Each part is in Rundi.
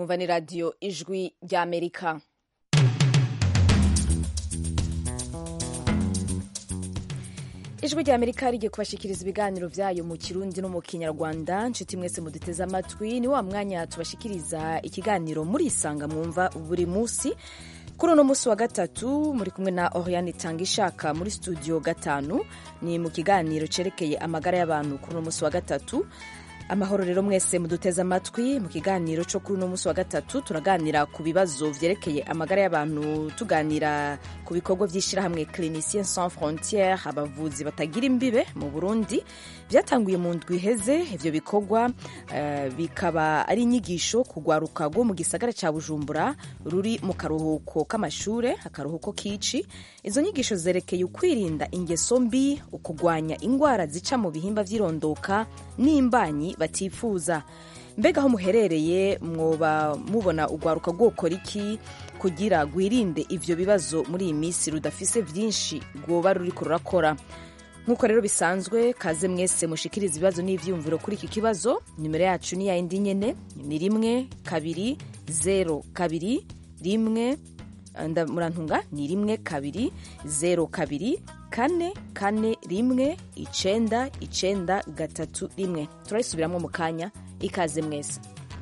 mwumva ni radiyo ijwi ry'amerika ijwi ry'amerika rigiye kubashikiriza ibiganiro byayo mu kirundi no mu kinyarwanda nshuti mwese muduteze amatwi ni wa mwanya tubashikiriza ikiganiro murisanga mwumva buri munsi kuri uno munsi wa gatatu muri kumwe na oriane itanga ishaka muri studio gatanu ni mu kiganiro cerekeye amagara y'abantu kuri uno munsi wa gatatu amahoro rero mwese muduteze amatwi mu kiganiro cyo kuri uno munsi wa gatatu turaganira ku bibazo vyerekeye amagara y'abantu tuganira ku bikorwa vy'ishirahamwe clinicien sans frontiere abavuzi batagira imbibe mu burundi vyatanguye mu ndwi iheze ivyo bikorwa uh, bikaba ari inyigisho kugwaruka rwo mu gisagara ca bujumbura ruri mu karuhuko k'amashure akaruhuko k'ici izo nyigisho zerekeye ukwirinda ingeso mbi ukugwanya ingwara zica mu bihimba vy'irondoka n'imbanyi batifuza mbega aho muherereye mwoba mubona urwaruka rwokora iki kugira rwirinde ivyo bibazo muri iyi minsi rudafise vyinshi rwoba ruriko rurakora nk'uko rero bisanzwe kaze mwese mushikiriza ibibazo n'ivyiyumviro kuri iki kibazo nimero yacu ni yayindi nyene ni rimwe kabiri zero kabiri rimwe murantunga ni rimwe kabiri zero kabiri kane kane rimwe icenda icenda gatatu rimwe turayisubiramwo mu kanya ikaze mwese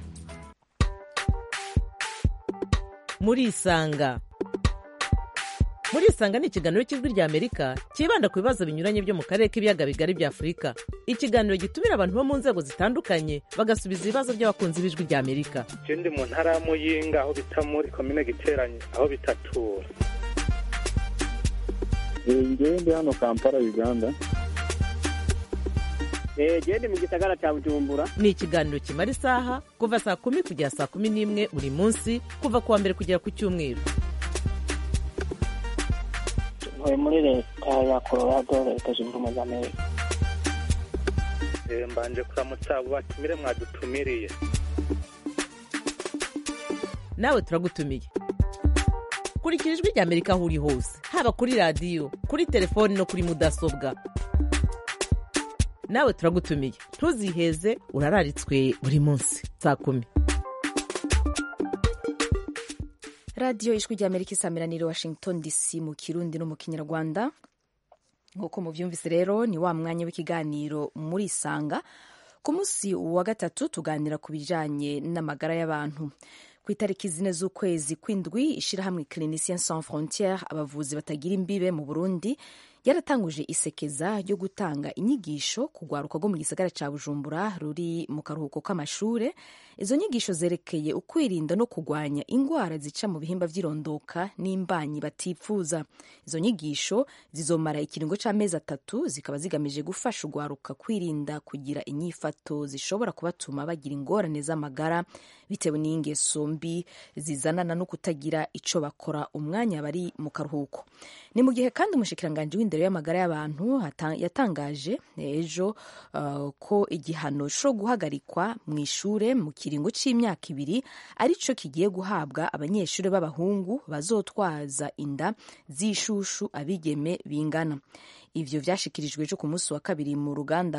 murisanga murisanga ni ikiganiro cy'ijwi rya amerika cyibanda ku bibazo binyuranye byo mu karere k'ibiyaga bigari bya afurika ikiganiro gitumira abantu bo mu nzego zitandukanye bagasubiza ibibazo by'abakunzi b'ijwi rya amerika je ndi mu ntara ya muyinga aho bita muri komine giteranye aho bitatura ngewe ndi hano kampala uganda gende mu gisagara cya bujumbura ni ikiganiro kimara isaha kuva saa kumi kugera saa kumi n'imwe buri munsi kuva ku wa mbere kugera ku cyumweru ntuye muri leta ya colorado leta zunze ubumwe za amerika mbanje kuramutsa abo batumire mwadutumiriye nawe turagutumiye kurikira ijwi rya amerika aho uri hose haba kuri radiyo kuri telefoni no kuri mudasobwa nawe turagutumiye ntuziheze urararitswe buri munsi saa kumi radiyo ijwi rya amerika isameraniro washington dc mu kirundi no mu kinyarwanda nk'uko mubyumvise rero ni wa mwanya w'ikiganiro muri isanga ku munsi wa gatatu tuganira ku bijyanye n'amagara y'abantu ku itariki zine z'ukwezi kw'indwi ishyirahamwe clinicien sans frontiere abavuzi batagira imbibe mu burundi yaratanguje isekeza ryo gutanga inyigisho ku rwaruka rwo mu gisagara cya bujumbura ruri mu karuhuko k'amashure izo nyigisho zerekeye ukwirinda no kurwanya indwara zica mu bihimba vy'irondoka n'imbanyi batipfuza izo nyigisho zizomara ikiringo c'amezi atatu zikaba zigamije gufasha urwaruka kwirinda kugira inyifato zishobora kubatuma bagira ingorane z'amagara bitewe n'ingeso mbi zizanana no kutagira ico bakora umwanya bari mu karuhuko ni mu gihe kandi umushikiranganji w'indero y'amagara y'abantu yatangaje ejo uh, ko igihano co guhagarikwa mu ishure mu kiringo c'imyaka ibiri arico kigiye guhabwa abanyeshuri b'abahungu bazotwaza inda z'ishushu abigeme bingana ivyo vyashikirijwe ejo ku munsi wa kabiri mu ruganda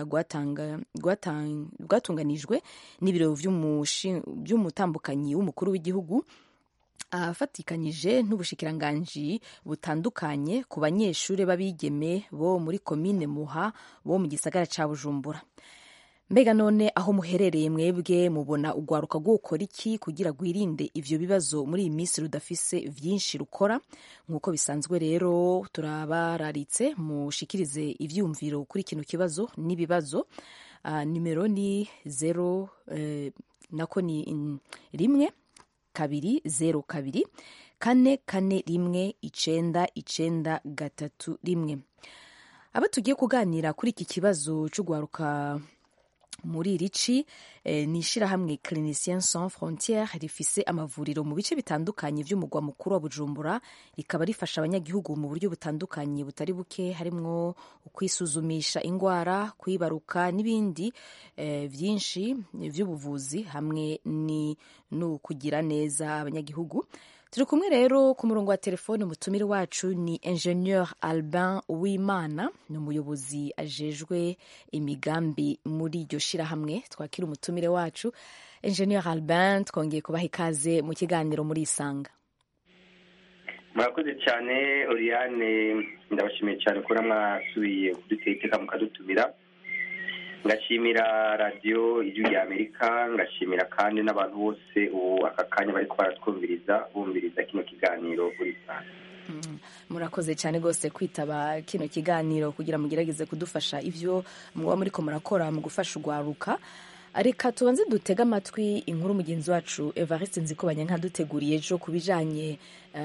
rwatunganijwe n'ibiro vy'umutambukanyi w'umukuru w'igihugu afatikanyije n'ubushikiranganji butandukanye ku banyeshuri b'abigeme bo muri komine muha bo mu gisagara ca bujumbura mbega none aho muherereye mwebwe mubona urwaruka rwokora iki kugira rwirinde ivyo bibazo muri iyi minsi rudafise vyinshi rukora nk'uko bisanzwe rero turabararitse mushikirize ivyumviro kuri kino kibazo n'ibibazo uh, nimero ni zero uh, nako ni rimwe kabiri zero kabiri kane kane rimwe icenda icenda gatatu rimwe abo tugiye kuganira kuri iki kibazo c'urwaruka muri iri ci eh, ni ishirahamwe clinicien sans frontiere rifise amavuriro mu bice bitandukanye vy'umugwa mukuru wa bujumbura rikaba rifasha abanyagihugu mu buryo butandukanye butari buke harimwo ukwisuzumisha ingwara kwibaruka n'ibindi eh, vyinshi vy'ubuvuzi hamwe ni no kugira neza abanyagihugu turi kumwe rero ku murongo wa telefone umutumire wacu ni ingenieur albin uwimana ni umuyobozi ajejwe imigambi muri iryo shirahamwe twakira umutumire wacu ingenieur albin twongeye kubaha ikaze mu kiganiro muri isanga murakoze cyane oriane ndabashimiye cyane kubona mwasubiye kudutera iteka mukadutumira ngashimira radiyo ijwi rya amerika ngashimira kandi n'abantu bose ubu aka kanya bari baratwumviriza bumviriza kino kiganiro kuri sanga murakoze cyane rwose kwitaba kino kiganiro kugira mugerageze kudufasha ibyo muba muri ko murakora mu gufasha urwaruka reka tubanze dutege amatwi inkuru mugenzi wacu evariste nzikubanya nkaduteguriye ejo ku bijyanye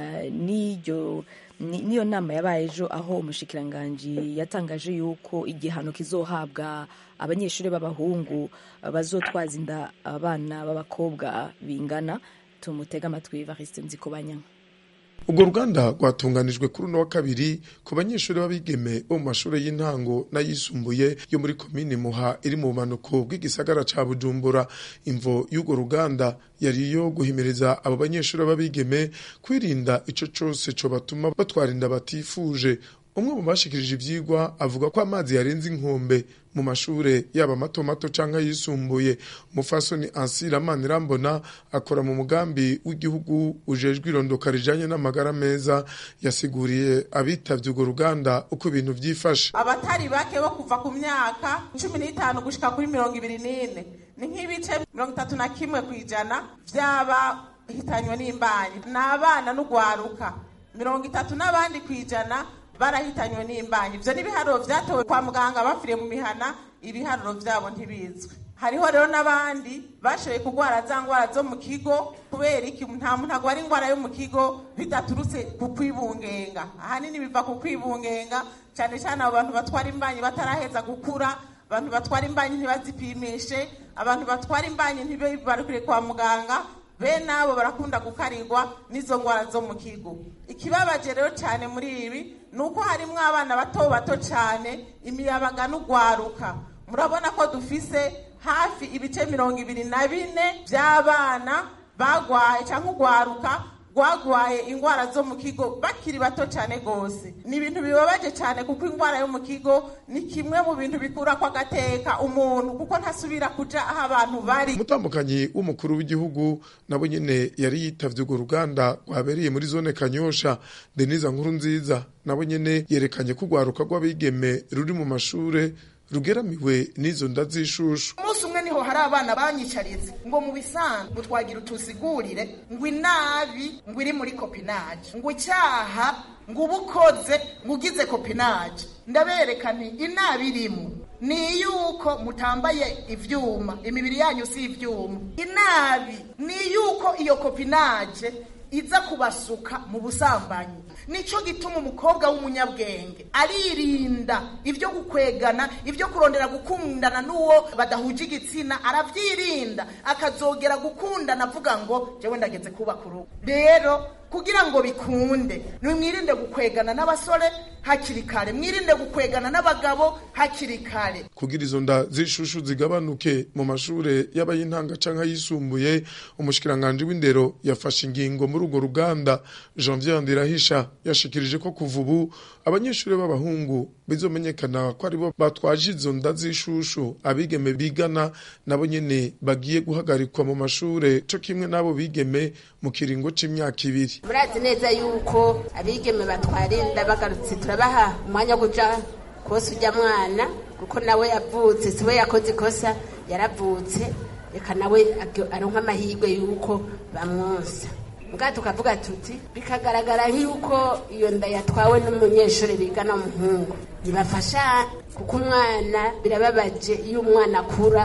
n'iyo nama yabaye ejo aho umushikiranganji yatangaje yuko igihano kizohabwa abanyeshuri b'abahungu bazotwaza inda abana b'abakobwa bingana tumutege amatwi evariste nzikubanya urwo ruganda rwatunganijwe kuri uno wa kabiri ku banyeshuri b'abigeme bo mu mashuri y'intango n'ayisumbuye yo muri komini muha iri mu bumanuko bw'igisagara ca bujumbura imvo y'urwo ruganda yari iyo guhimiriza abo banyeshuri b'abigeme kwirinda ico cose co batuma batwara inda batifuje umwe mu bashikirije ivyigwa avuga ko amazi yarenze inkombe mu mashure yaba mato mato canke ayisumbuye umufasoni ansira manirambona akora mu mugambi w'igihugu ujejwe irondoka rijanye n'amagara meza yasiguriye abitavye urwo ruganda uko ibintu vyifashe abatari bake bo kuva ku myaka cumi n'itanu gushika kuri mirongo ibiri n'ine ni nk'ibice mirongo itatu na kimwe ku ijana vy'abahitanywe n'imbanyi ni abana n'ugwaruka mirongo itatu n'abandi ku ijana barahitanywe n'imbanyi ivyo n'ibiharuro vyatowe kwa muganga bapfiriye mu mihana ibiharuro vyabo ntibizwi hariho rero n'abandi bashoboye kurwara za ngwara zo mu kigo kubera iki nta muntu agwara ingwara yo mu kigo bidaturutse ku kwibungenga ahanini biva ku kwibungenga cyane cyane abo bantu batwara imbanyi bataraheza gukura abantu batwara imbanyi ntibazipimishe abantu batwara imbanyi ntibibarukire kwa muganga bene abo barakunda gukarirwa n'izo ngwara zo mu kigo ikibabaje rero cyane muri ibi ni uko harimo abana bato bato cyane imiyabaga n'ugwaruka murabona ko dufise hafi ibice mirongo ibiri na bine by'abana bagwaye cyangwa ugwaruka rwagwaye indwara zo mu kigo bakiri bato cyane rwose ni ibintu bibabaje cyane kuko indwara yo mu kigo ni kimwe mu bintu bikura ko agateka umuntu kuko ntasubira kuja aho abantu bari umutambukanyi w'umukuru w'igihugu nabo nyene yari yitavye urwo ruganda rwabereye muri zone kanyosha denise nkuru nziza nabo nyene yerekanye ko urwaruka rw'abigeme ruri mu mashure rugeramiwe n'izo nda z'ishushu umunsi umwe niho hari abana banyicaritse ngo mu bisanzwe ngo twagira utusigurire ngo inabi ngo iri muri kopinaje ngo icyaha ngo uba ukoze ngo ugize kopinaje ndabereka nti inabi irimo ni yuko mutambaye ivyuma imibiri yanyu si ivyuma inabi ni yuko iyo kopinaje iza kubasuka mu busambanyi nico gituma umukobwa w'umunyabwenge aririnda ibyo gukwegana ibyo kurondera gukundana n'uwo badahuje igitsina arabyirinda akazogera gukundana avuga ngo jewe ndageze kubaka urugo rero kugira ngo bikunde nimwirinde gukwegana n'abasore hakiri kare mwirinde gukwegana n'abagabo hakiri kare kugira izo nda z'ishushu zigabanuke mu mashure y'abayintanga canke ayisumbuye umushikiranganje w'indero yafashe ingingo muri urwo ruganda Janvier Ndirahisha yashikirije ko kuva ubu abanyeshuri b'abahungu bizomenyekana ko aribo batwaje izo nda z'ishushu abigeme bigana nabo nyene bagiye guhagarikwa mu mashure co kimwe n'abo bigeme mu kiringo c'imyaka ibiri murazi neza yuko abigeme batwara inda bagarutse turabaha umwanya wo kuja kose ujya mwana kuko nawe yavutse siwe yakoze ikosa yaravutse reka nawe aronka amahirwe yuko bamwonsa mbwa tukavuga tuti bikagaragara nk'uko iyo nda yatwawe n'umunyeshuri bigana umuhungu ntibafasha kuko umwana birababaje iyo umwana akura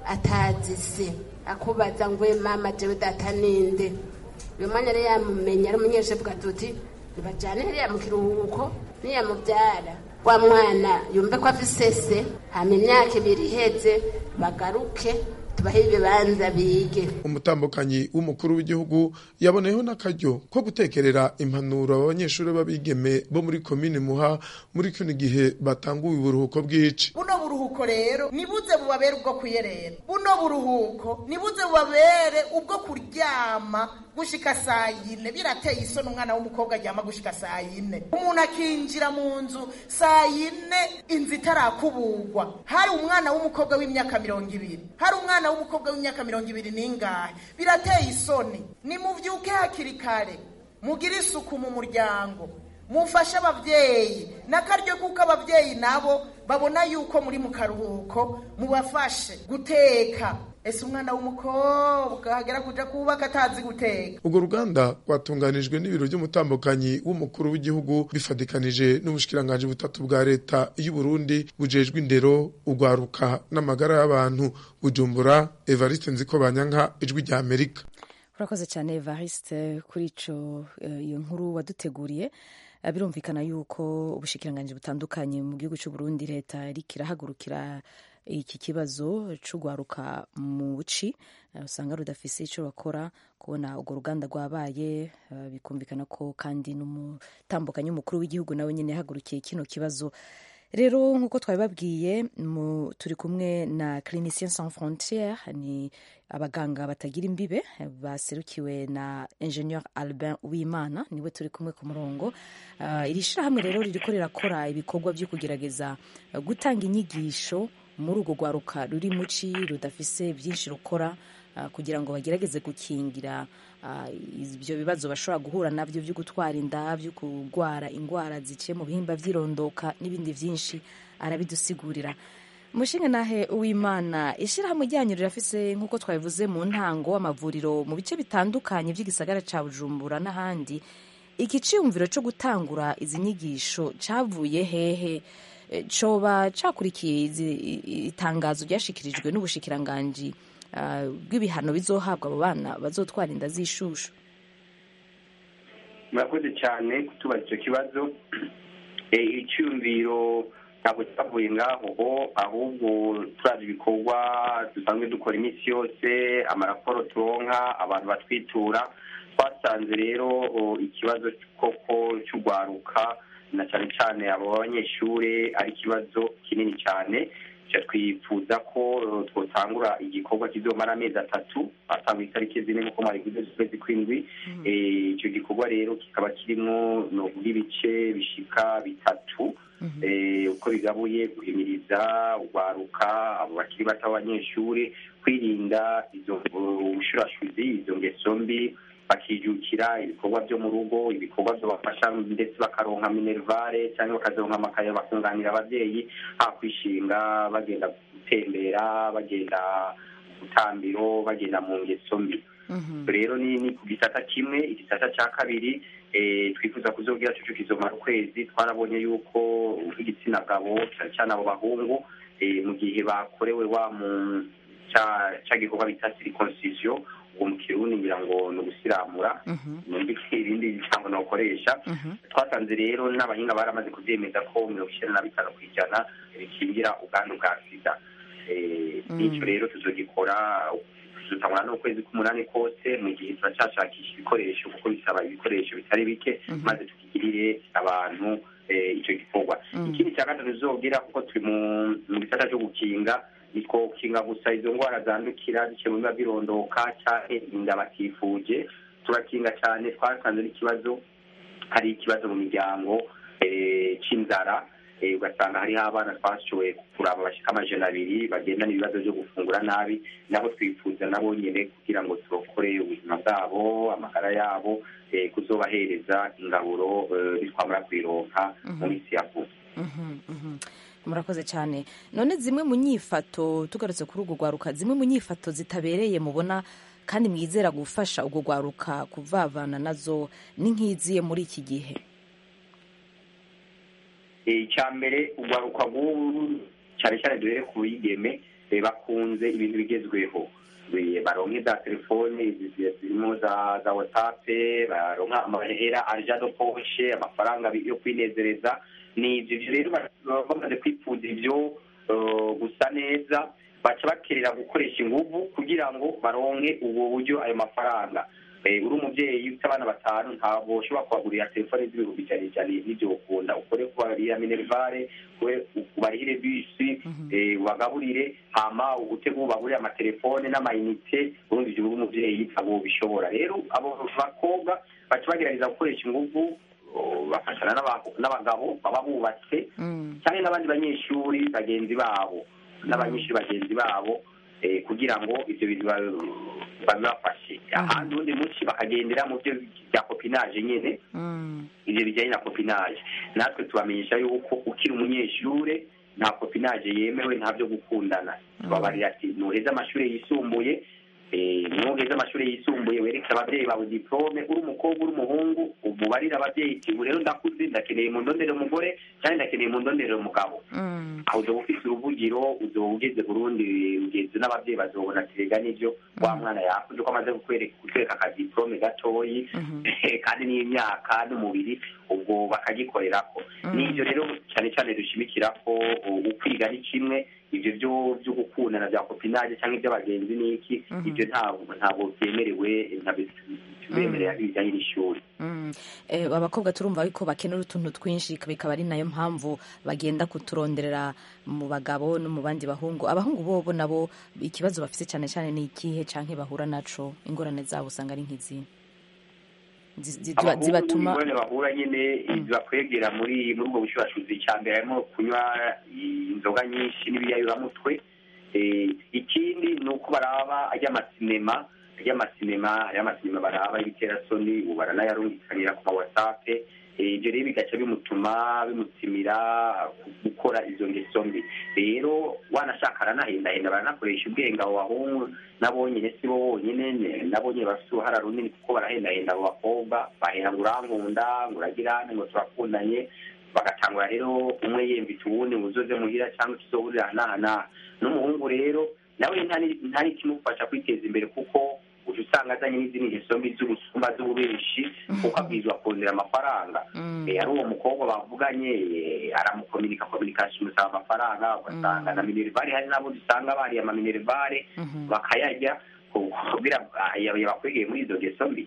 atazi se akubaza ngo mama jewe data ninde uyu mwanya rero yamumenya ari umunyeshuri avuga tuti ntibajyane hariya mu kiruhuko niyamubyara wa mwana yumve ko afise se hama imyaka ibiri iheze bagaruke tubahe ibibanza bige umutambukanyi w'umukuru w'igihugu yaboneyeho n'akaryo ko gutekerera impanuro abanyeshuri b'abigeme bo muri komine muha muri kino gihe batanguye uburuhuko bw'ici buno buruhuko rero nibuze bubabere ubwo kuyerera buno buruhuko nibuze bubabere ubwo kuryama gushika saa yine birateye isoni umwana w'umukobwa aryama gushika saa yine umuntu akinjira mu nzu saa yine inzu itarakuburwa hari umwana w'umukobwa w'imyaka mirongo ibiri hari umwana w'umukobwa w'imyaka mirongo ibiri n'ingahe birateye isoni nimuvyuke hakiri kare mugire isuku mu muryango mufashe abavyeyi n'akaryo kuko abavyeyi nabo babona yuko muri mu karuhuko mubafashe guteka ese umwana w'umukobwa agera kuja kubaka atazi guteka urwo ruganda rwatunganijwe n'ibiro by'umutambukanyi w'umukuru w'igihugu bifatikanije n'ubushikiranganji butatu bwa leta y'u Burundi bujejwe indero ugwaruka n'amagara y'abantu bujumbura Evariste Nziko Banyanka ijwi rya Amerika urakoze cyane Evariste kuri ico iyo nkuru waduteguriye birumvikana yuko ubushikiranganji butandukanye mu gihugu cy'u Burundi leta iriko irahagurukira iki kibazo c'ugwaruka mu buci usanga rudafise ico bakora kubona urwo ruganda rwabaye bikumvikana ko kandi n'umutambukanyi w'umukuru w'igihugu nawe nyene yahagurukiye kino kibazo rero nk'uko twabibabwiye turi kumwe na clinicien sans frontiere ni abaganga batagira imbibe baserukiwe na ingenieur albin wimana niwe turi kumwe ku murongo uh, iri shirahamwe rero ririko rirakora ibikorwa vyo kugerageza uh, gutanga inyigisho muri urwo rwaruka ruri muci rudafise byinshi rukora uh, kugira ngo bagerageze gukingira ibyo bibazo bashobora guhura nabyo byo gutwara inda byo kurwara indwara ziciye mu bihimba by'irondoka n'ibindi byinshi arabidusigurira umushinga nahe uwimana ishyirahamwe ryanyu rirafise nk'uko twabivuze mu ntango amavuriro mu bice bitandukanye by'igisagara cya bujumbura n'ahandi iki cyiyumviro cyo gutangura izi nyigisho cyavuye hehe coba cakurikiye itangazo ryashikirijwe n'ubushikiranganji bw'ibihano bizohabwa abo bana bazotwara inda z'ishushu murakoze cyane kutubaza icyo kibazo icyumviro ntabwo cyavuye ngaho ahubwo turazi ibikorwa dusanzwe dukora iminsi yose amaraporo turonka abantu batwitura twasanze rero ikibazo koko cy'urwaruka na cyane cyane abo banyeshuri ari ikibazo kinini cyane twifuza ko twotangura igikorwa kizomara amezi atatu atangwa itariki zine nk'uko mwari z'ukwezi kw'indwi icyo gikorwa rero kikaba kirimo novuga ibice bishika bitatu uko bigabuye guhimiriza urwaruka abo bakiri bato b'abanyeshuri kwirinda izo bushurashuzi izo ngeso mbi bakijukira ibikorwa byo mu rugo ibikorwa bibafasha ndetse bakaronka minervare cyangwa bakazironka amakaye bakunganira ababyeyi ha kwishinga bagenda gutembera bagenda gutambiro bagenda mu ngeso mbi rero ni ku gisata kimwe igisata cya kabiri twifuza kuzobwira cyo kizomara ukwezi twarabonye yuko nk'igitsina gabo cyane cyane abo bahungu mu gihe bakorewe wa mu cya gikorwa bita circoncision uwo mu kirundi ngira ngo ni ugusiramura numva ibindi bisango nakoresha twasanze rero n'abahinga baramaze kubyemeza ko mirongo icyenda na bitanu ku ijana bikingira ubwandu bwa sida n'icyo rero tuzogikora tuzotangura n'ukwezi k'umunani kose mu gihe turacyashakisha ibikoresho kuko bisaba ibikoresho bitari bike maze tukigirire abantu icyo gikorwa ikindi cya gatatu tuzobwira kuko turi mu gisata cyo gukinga nitwo gukinga gusa izo ndwara zandukira ziciye mu biba birondoka cyane inda batifuje turakinga cyane twasanze n'ikibazo hari ikibazo mu miryango cy'inzara ugasanga hariho abana twashoboye kuraba bashika amajana abiri bagenda n'ibibazo byo gufungura nabi nabo twifuza nabo nyine kugira ngo turokore ubuzima bwabo amagara yabo kuzobahereza ingaburo bitwamara kuyironka mu minsi ya vuba murakoze cyane none zimwe mu nyifato tugarutse kuri urwo rwaruka zimwe mu nyifato zitabereye mubona kandi mwizera gufasha urwo rwaruka kuvavana nazo ni nk'iziye muri iki gihe icya mbere urwaruka rw'ubu cyane cyane duhere ku bigeme bakunze ibintu bigezweho baronke za telefone zirimo za za watsape baronka amahera arja do poshe amafaranga yo kwinezereza ni ibyo rero bamaze kwipfuza ibyo gusa neza baca bakerera gukoresha inguvu kugira ngo baronke ubwo buryo ayo mafaranga uri umubyeyi ufite abana batanu ntabwo ushobora kubagurira telefone z'ibihumbi ijana ijana n'ibyo ukunda ukore kubarira minerivare ubarihire bisi ubagaburire hama ugutega ubagurire amatelefone n'amayinite urundi ibyo uri umubyeyi ntabwo bishobora rero abo bakobwa baca bagerageza gukoresha inguvu bafashana n'abagabo baba bubatse cyangwa n'abandi banyeshuri bagenzi babo n'abanyeshuri bagenzi babo kugira ngo ibyo bintu babibafashe ahandi ubundi munsi bakagendera mu byo bya kopinaje nyine ibyo bijyanye na kopinaje natwe tubamenyesha yuko ukiri umunyeshure nta kopinaje yemewe nta byo gukundana tubabarira ati nuheze amashuri yisumbuye nuheze amashuri yisumbuye wereke ababyeyi bawe diplome uri umukobwa uri umuhungu umubarire ababyeyi ati ubu rero ndakuze ndakeneye mu ndondere umugore cyangwa ndakeneye mu ndondere umugabo aho uzoba ufite uruvugiro uzoba ugeze burundi ugeze n'ababyeyi bazobona ati rega nivyo wa mwana yakuze ko amaze kutwereka akadiplome gatoyi kandi n'imyaka n'umubiri ubwo bakagikorerako n'ivyo rero cyane cyane dushimikira ko ukwiga ni kimwe ibyo byo byo gukundana bya kopinaje cyangwa iby'abagenzi n'iki ibyo ntabwo ntabwo byemerewe tubemerera ibijyanye n'ishuri abakobwa turumva yuko bakenera utuntu twinshi bikaba ari nayo mpamvu bagenda kuturonderera mu bagabo no mu bandi bahungu abahungu bobo nabo ikibazo bafite cyane cyane ni ikihe cyangwa bahura naco ingorane zabo usanga ari nk'izi zibatuma ingorane bahura nyine zibakwegera muri muri ubwo bushurashuzi cya mbere harimo kunywa inzoga nyinshi n'ibiyayuramutwe ikindi ni uko baraba ajy'amasinema y'amasinema y'amasinema baraba y'ibiterasoni ubu baranayarungikanira ku ma whatsapp ibyo rero bigaca bimutuma bimutimira gukora izo ngeso mbi rero wanashaka aranahendahenda baranakoresha ubwenge abo bahungu nabo nyine si bo bonyine nabo nyine bafite uruhara runini kuko barahendahenda abo bakobwa bahera ngo urankunda ngo uragirane ngo turakundanye bagatangura rero umwe yembitse uwundi ngo uzoze muhira cyangwa tuzohurira n'aha n'aha n'umuhungu rero nawe ntari kimufasha kwiteza imbere kuko uca usanga azanye n'izindi ngeso mbi z'ubusumba z'ububenshi kuko abwirizwa kongera amafaranga ari uwo mukobwa bavuganye aramukominika kominikasiyo umusaba amafaranga ugasanga na minerivare hari n'abo dusanga bariye amaminerivare bakayarya kugira yabakwegeye muri izo ngeso mbi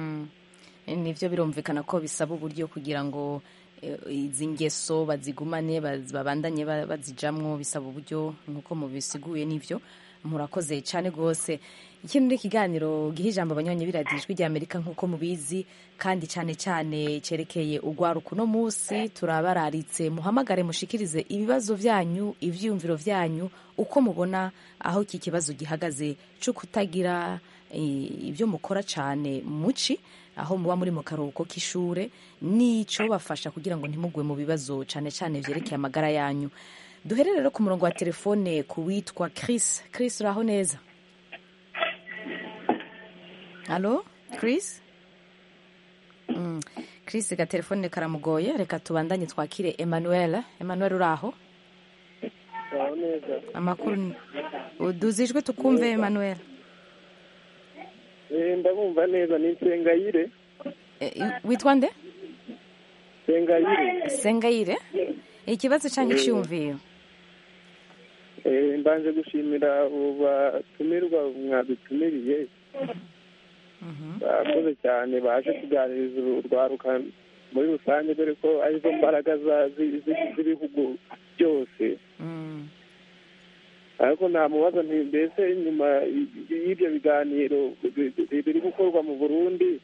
nibyo birumvikana ko bisaba uburyo kugira ngo izi ngeso bazigumane babandanye bazijamwo bisaba uburyo nk'uko mubisiguye n'ibyo murakoze cyane rwose ikindi ni ikiganiro giha ijambo abanywanyi biradijwi rya amerika nk'uko mubizi kandi cyane cyane cyerekeye urwaruka uno munsi turabararitse muhamagare mushikirize ibibazo byanyu ibyiyumviro byanyu uko mubona aho iki kibazo gihagaze cyo kutagira ibyo mukora cyane muci aho muba muri mu karuhuko k'ishure n'icyo bafasha kugira ngo ntimugwe mu bibazo cyane cyane byerekeye amagara yanyu duhere rero ku murongo wa telefone ku witwa Chris Chris uraho neza halo Chris mm. Chris ga telefone karamugoye reka tubandanye twakire Emmanuel Emmanuel uraho amakuru uduzijwe tukumve Emmanuel ndabumva neza ni nsengayire witwa nde sengayire sengayire ikibazo cyangwa icyumviro mbanje gushimira abo batumirwa mwadutumiriye bakoze cyane baje kuganiriza urwaruka muri rusange dore ko arizo mbaraga z'ibihugu byose ariko namubaza nti mbese nyuma y'ibyo biganiro biri gukorwa mu burundi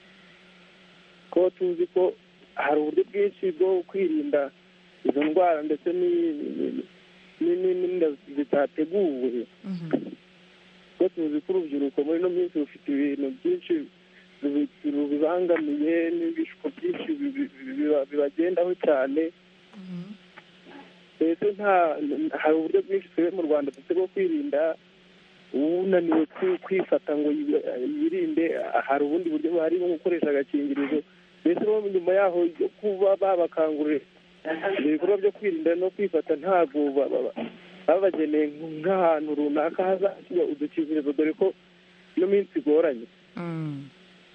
ko tuzi ko hari uburyo bwinshi bwo kwirinda izo ndwara ndetse n'inda zitateguwe ko tuzi ko urubyiruko muri ino minsi rufite ibintu byinshi rubibangamiye n'ibishuko byinshi bibagendaho cyane mbese hari uburyo bwinshi twebwe mu rwanda dufite bwo kwirinda unaniwe kwifata ngo yirinde hari ubundi buryo buhari nko gukoresha agakingirizo mbese bo nyuma yaho yo kuba babakangurira ibyo bikorwa byo kwirinda no kwifata ntabwo babageneye nk'ahantu runaka hazashyirwa udukingirizo dore ko ino minsi igoranye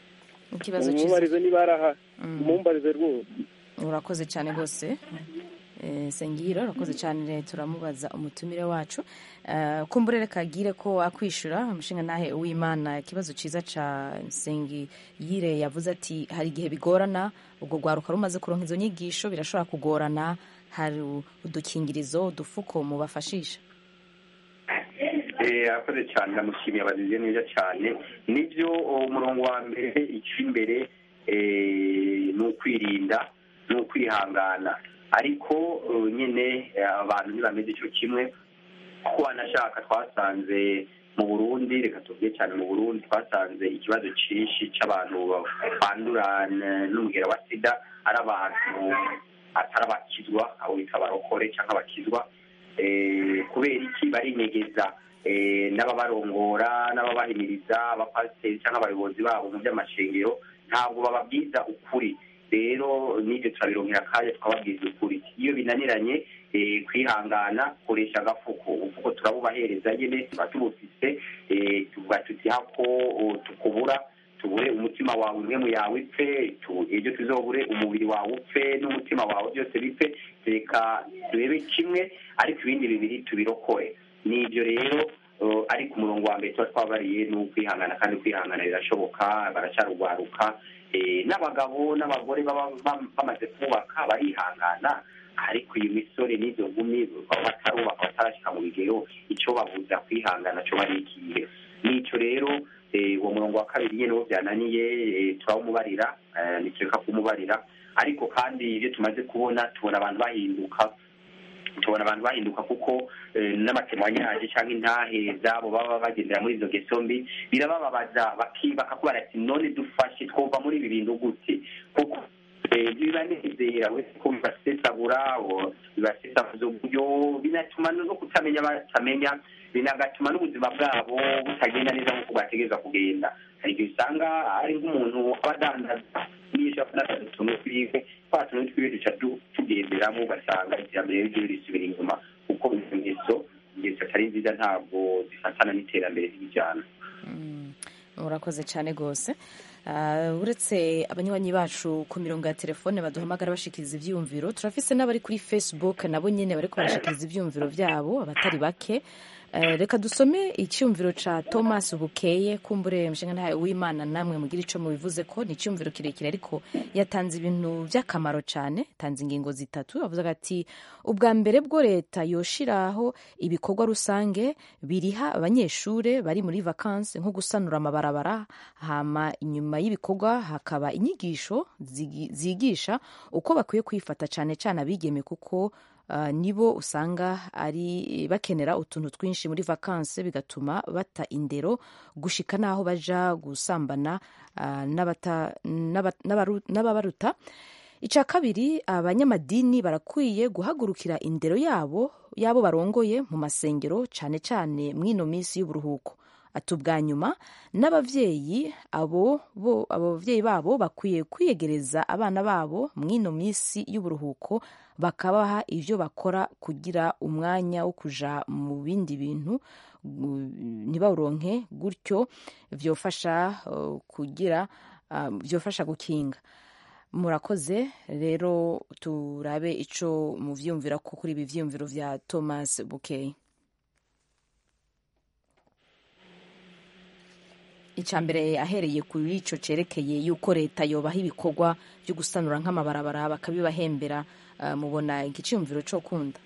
ikibazo umumbarize niba ari aha umumbarize rwose urakoze cyane rwose Eh, sengiro urakoze cyane turamubaza umutumire wacu Eh, kumbure reka agire ko akwishura umushinga nahe uwimana ikibazo cyiza ca sengiyire yavuze ati hari igihe bigorana ubwo rwaruka rumaze kuronka izo nyigisho birashobora kugorana hari udukingirizo udufuko mubafashisha Eh, arakoze cyane ndamushimiye abazize neza cyane nibyo umurongo wa mbere icy'imbere eh, ni ukwirinda ni ukwihangana ariko eh, nyine eh, abantu ntibameze icyo kimwe kuko wanashaka twasanze mu burundi reka tuvuge cyane mu burundi twasanze ikibazo cyinshi cy'abantu bandura n- n'umugera wa sida ari abantu atari abakizwa abo bita abarokore cyangwa abakizwa eh, kubera iki barinyegeza eh, n'ababarongora n'ababahimiriza abapasiteri cyangwa abayobozi babo mu by'amashengero ntabwo bababwiza ukuri rero n'ibyo turabironkera akanya tukababwiza ukuri iyo binaniranye eh, kwihangana koresha agafuko ufuko turabubahereza nyine tuba tubufise eh, tuvuga tuti hako oh, tukubura tubure umutima wawe imwe mu yawe ipfe tu- ejo tuzobure umubiri wawe upfe n'umutima wawe byose bipfe reka turebe kimwe ariko ibindi bibiri tubirokore ni ibyo rero uh, ariko umurongo wa mbere tuba twabariye ni ukwihangana kandi kwihangana birashoboka baracyarugwaruka eh, n'abagabo n'abagore baba bam- bamaze kubaka barihangana ariko iyo misore n'izo nkumi baba batarubaka batarashyika mu bigero icyo babuza kwihangana cyo bari ikihe n'icyo rero eh, uwo murongo wa kabiri nyine wo byananiye eh, turawumubarira eh, nitureka kumubarira ariko kandi ibyo tumaze kubona tubona abantu bahinduka tubona abantu bahinduka kuko eh, n'amatemwanyaje cyangwa intahe zabo baba bagendera muri izo ngeso mbi birabababaza baki- bakakubara ati none dufashe twumva muri ibi bintu gute kuko eh, bibanezera wese ko bibasesagura o, bibasesaguza uburyo binatuma no kutamenya batamenya binagatuma n'ubuzima bwabo butagenda neza nk'uko bwategereza kugenda hari igihe usanga ari nk'umuntu aba adandaza n'ije adandaza utuntu twiwe twa tuntu twiwe duca du- tugenderamo ugasanga iterambere ryiwe risubira inyuma kuko izo ngeso ingeso atari nziza ntabwo zifatana n'iterambere ry'ijyana urakoze cyane rwose Ah, uretse abanywanyi bacu ku mirongo ya telefone baduhamagara bashikiriza ibyiyumviro turafise n'abari kuri facebook nabo nyine bariko barashikiriza ibyiyumviro byabo abatari bake Eh, reka dusome icyumviro ca thomas bukeye kumbure mushinga ntawe w'imana namwe mugira ico mubivuze ko ni icyumviro kirekire ariko yatanze ibintu by'akamaro cyane tanze ingingo zitatu avuze ati ubwa mbere bwo leta yoshiraho ibikorwa rusange biriha abanyeshure bari muri vakansi nko gusanura amabarabara hama inyuma y'ibikorwa hakaba inyigisho zigi- zigisha uko bakwiye kwifata cyane cyane abigeme kuko Uh, nibo usanga ari bakenera utuntu twinshi muri vakansi bigatuma bata indero gushika n'aho baja gusambana uh, n'abata- n'aba- n'abaru- n'ababaruta icya kabiri abanyamadini barakwiye guhagurukira indero yabo yabo barongoye mu masengero cyane cyane mw'ino minsi y'uburuhuko ati ubwa nyuma n'ababyeyi abo bo ababyeyi babo bakwiye kwiyegereza abana babo mw'ino minsi y'uburuhuko bakabaha ibyo bakora kugira umwanya wo kuja mu bindi bintu gu- ntibawuronke gutyo byofasha uh, kugira uh, byofasha gukinga murakoze rero turabe ico muvyumvira ko kuri ibi vyiyumviro vya thomas bukey icya mbere ahereye kuri ico cerekeye yuko leta yobaha ibikorwa byo gusanura nk'amabarabara bakabibahembera uh, mubona igiciyumviro co kunda